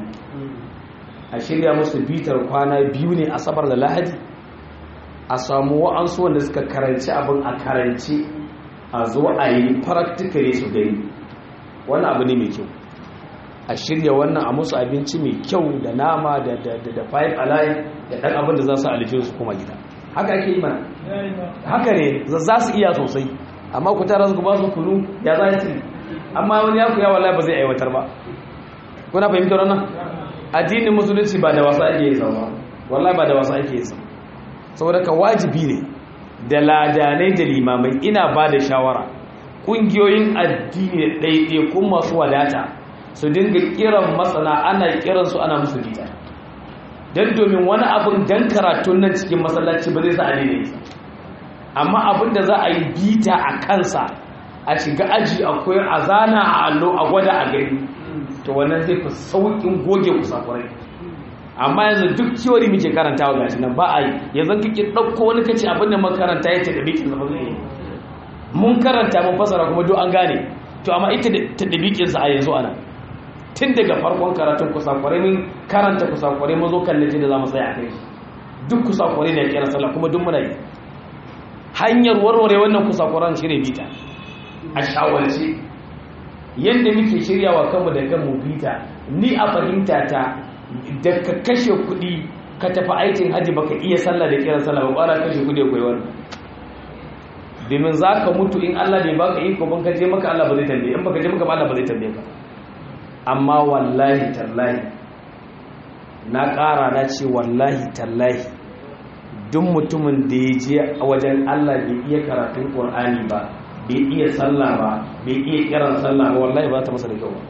a shirya musu bitar kwana biyu ne asabar da lahadi a samu wa'ansu wanda suka karanci abin a karanci a zo a yi practically su gani wani abu ne mai kyau a shirya wannan a musu abinci mai kyau da nama da da five alive da ɗan abin da za su alifin su kuma gida haka ake yi mana haka ne za su iya sosai amma ku tara su ba su kunu ya za su amma wani ya kuya wallahi ba zai aiwatar ba kuna fahimtar wannan addinin musulunci ba da wasa ake yi sama wallahi ba da wasa ake yi sama saboda ka wajibi ne da ladanai da limamai ina ba da shawara ƙungiyoyin addini ɗaiɗaikun masu wadata su dinga kiran matsana ana kiransu ana musu bita don domin wani abin dan karatun nan cikin masallaci ba zai sa a daidai amma abin da za a yi bita a kansa a shiga aji akwai a zana a allo a gwada a gani to wannan zai fi sauƙin goge kusakurai amma yanzu duk theory muke karantawa gashi nan ba a yi yanzu kike dauko wani kace abin da makaranta ya tadabikin sa ba zai yi mun karanta mun fasara kuma duk an gane to amma ita tadabikin sa a yanzu ana tun daga farkon karatun kusakurai mun karanta kusakurai mun zo kan da zamu tsaya a kai duk kusakurai ne kira sallah kuma duk muna yi hanyar warware wannan kusakuran shirye bita a shawarce yadda muke shiryawa kanmu da kanmu bita ni a fahimta ta da ka kashe kuɗi ka tafi aikin hajji baka iya sallah da kiran sallah ba ƙwara kashe kuɗi akwai wannan domin za ka mutu in Allah bai baka iko ban ka je maka Allah ba zai tambaye in baka je maka ba Allah ba zai tambaye ka amma wallahi tallahi na ƙara na ce wallahi tallahi duk mutumin da ya je a wajen Allah bai iya karatun Qur'ani ba bai iya sallah ba bai iya kiran sallah ba wallahi ba ta masa da kyau ba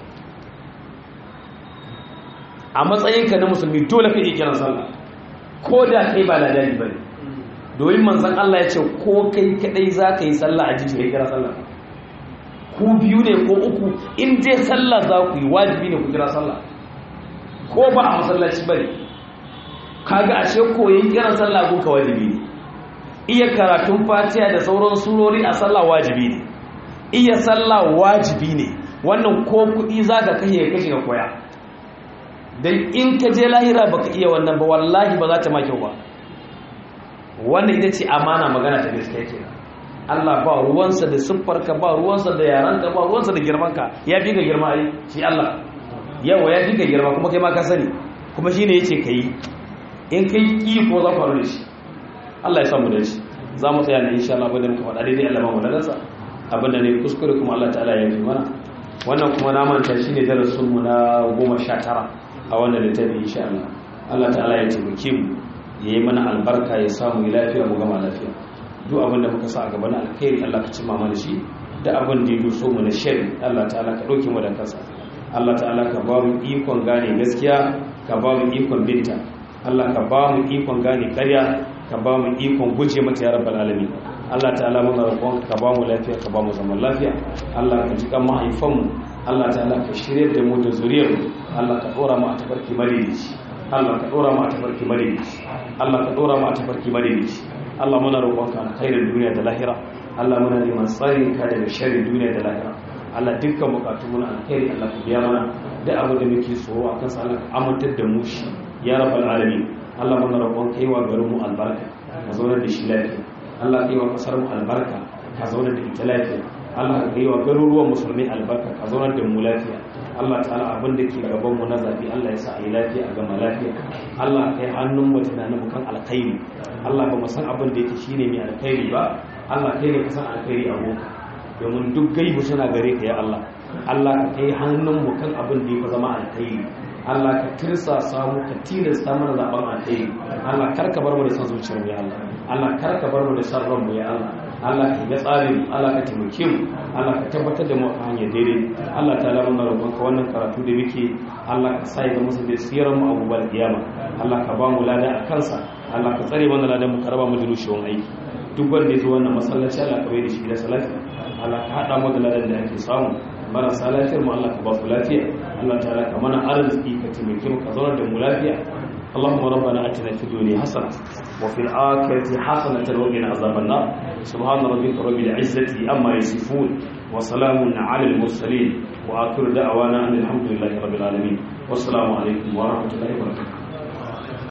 a matsayinka na musulmi dole ka iya kiran sallah ko da kai ba ladani bane domin manzon Allah ya ce ko kai kadai za ka yi sallah a jiji kira sallah ku biyu ne ko uku in dai sallah za ku yi wajibi ne ku kira sallah ko ba a masallaci bane kaga ashe koyin kiran sallah gunka wajibi ne iya karatun fatiha da sauran surori a sallah wajibi ne iya sallah wajibi ne wannan ko kuɗi za ka kashe kashe ka koya don in ka je lahira baka iya wannan ba wallahi ba za ta makyau ba wannan ita ce amana magana ta gaskiya ke Allah ba ruwansa da siffarka ba ruwansa da yaranka ba ruwansa da girmanka ya fi ga girma ai shi Allah yawa ya fi ga girma kuma kai ma ka sani kuma shi ne ya ce ka yi in kai ƙi ko za faru da shi Allah ya samu da shi za mu tsaya ne insha Allah abin da muka faɗa daidai Allah mamu dalarsa abin da ne kuskure kuma Allah ta'ala ya yi mana wannan kuma na manta shi ne darasin mu na goma sha tara a wannan littafi insha Allah Allah ta'ala ya taimake mu ya yi mana albarka ya samu lafiya mu gama lafiya duk abin da muka sa a gaba na alkhairi Allah ka cimma mana shi da abin da ya doso mu na shari Allah ta'ala ka ɗauke mu da kansa Allah ta'ala ka ba mu ikon gane gaskiya ka ba mu ikon binta Allah ka ba mu ikon gane karya ka ba mu ikon guje mata ya rabbal alamin Allah ta'ala muna roƙon ka ba mu lafiya ka ba mu zaman lafiya Allah ka ji kan mahaifan mu Allah ta'ala ka shirye da mu da zuriyar mu Allah ka dora mu a tafarki madaidaici Allah ka dora mu a tafarki madaidaici Allah ka dora mu a tafarki madaidaici Allah muna roƙon ka alkhairin duniya da lahira Allah muna neman tsarin ka daga sharrin duniya da lahira Allah dukkan bukatun mu na alkhairi Allah ka biya mana da abin da muke tsoro akan sa Allah ka amintar da mu shi ya rabbal alamin Allah muna roƙon kai wa garin mu albarka ka zaunar da shi lafiya Allah kai wa kasar mu albarka ka zaunar da ita lafiya Allah ka kai wa garuruwan musulmi albarka ka zaunar da mu lafiya Allah ta'ala abin da ke gaban mu na zabi Allah ya sa a yi lafiya a gama lafiya Allah kai hannun mu tunanin mu kan alkhairi Allah ba mu san abin da yake shine mai alkhairi ba Allah kai ne ka san alkhairi a boka domin duk gaibu suna gare ka ya Allah Allah ka kai hannun mu kan abin da ya zama alkhairi Allah ka tirsa samu ka tilasta mana zaben alheri Allah kar ka bar mu da san zuciyar mu ya Allah Allah kar ka bar mu da san mu ya Allah Allah ka ga tsarin Allah ka taimake mu Allah ka tabbatar da mu a hanyar daidai Allah ta lamu na roƙon ka wannan karatu da muke Allah ka sa ya musu da sirar mu abubuwan kiyama Allah ka ba mu lada a kansa Allah ka tsare mana ladan mu ka raba mu da rushewan aiki duk wanda ya zo wannan masallaci Allah ka bai da shi da salati Allah ka hada mu da ladan da ake samu marasa lafiyar mu Allah ka ba su lafiya Allah ta'ala ka mana arziki ka taimake mu ka zauna da mu lafiya اللهم ربنا اتنا في الدنيا حسنه وفي الاخره حسنه وقنا عذاب النار سبحان ربك رب العزه عما يصفون وسلام على المرسلين واخر دعوانا ان الحمد لله رب العالمين والسلام عليكم ورحمه الله وبركاته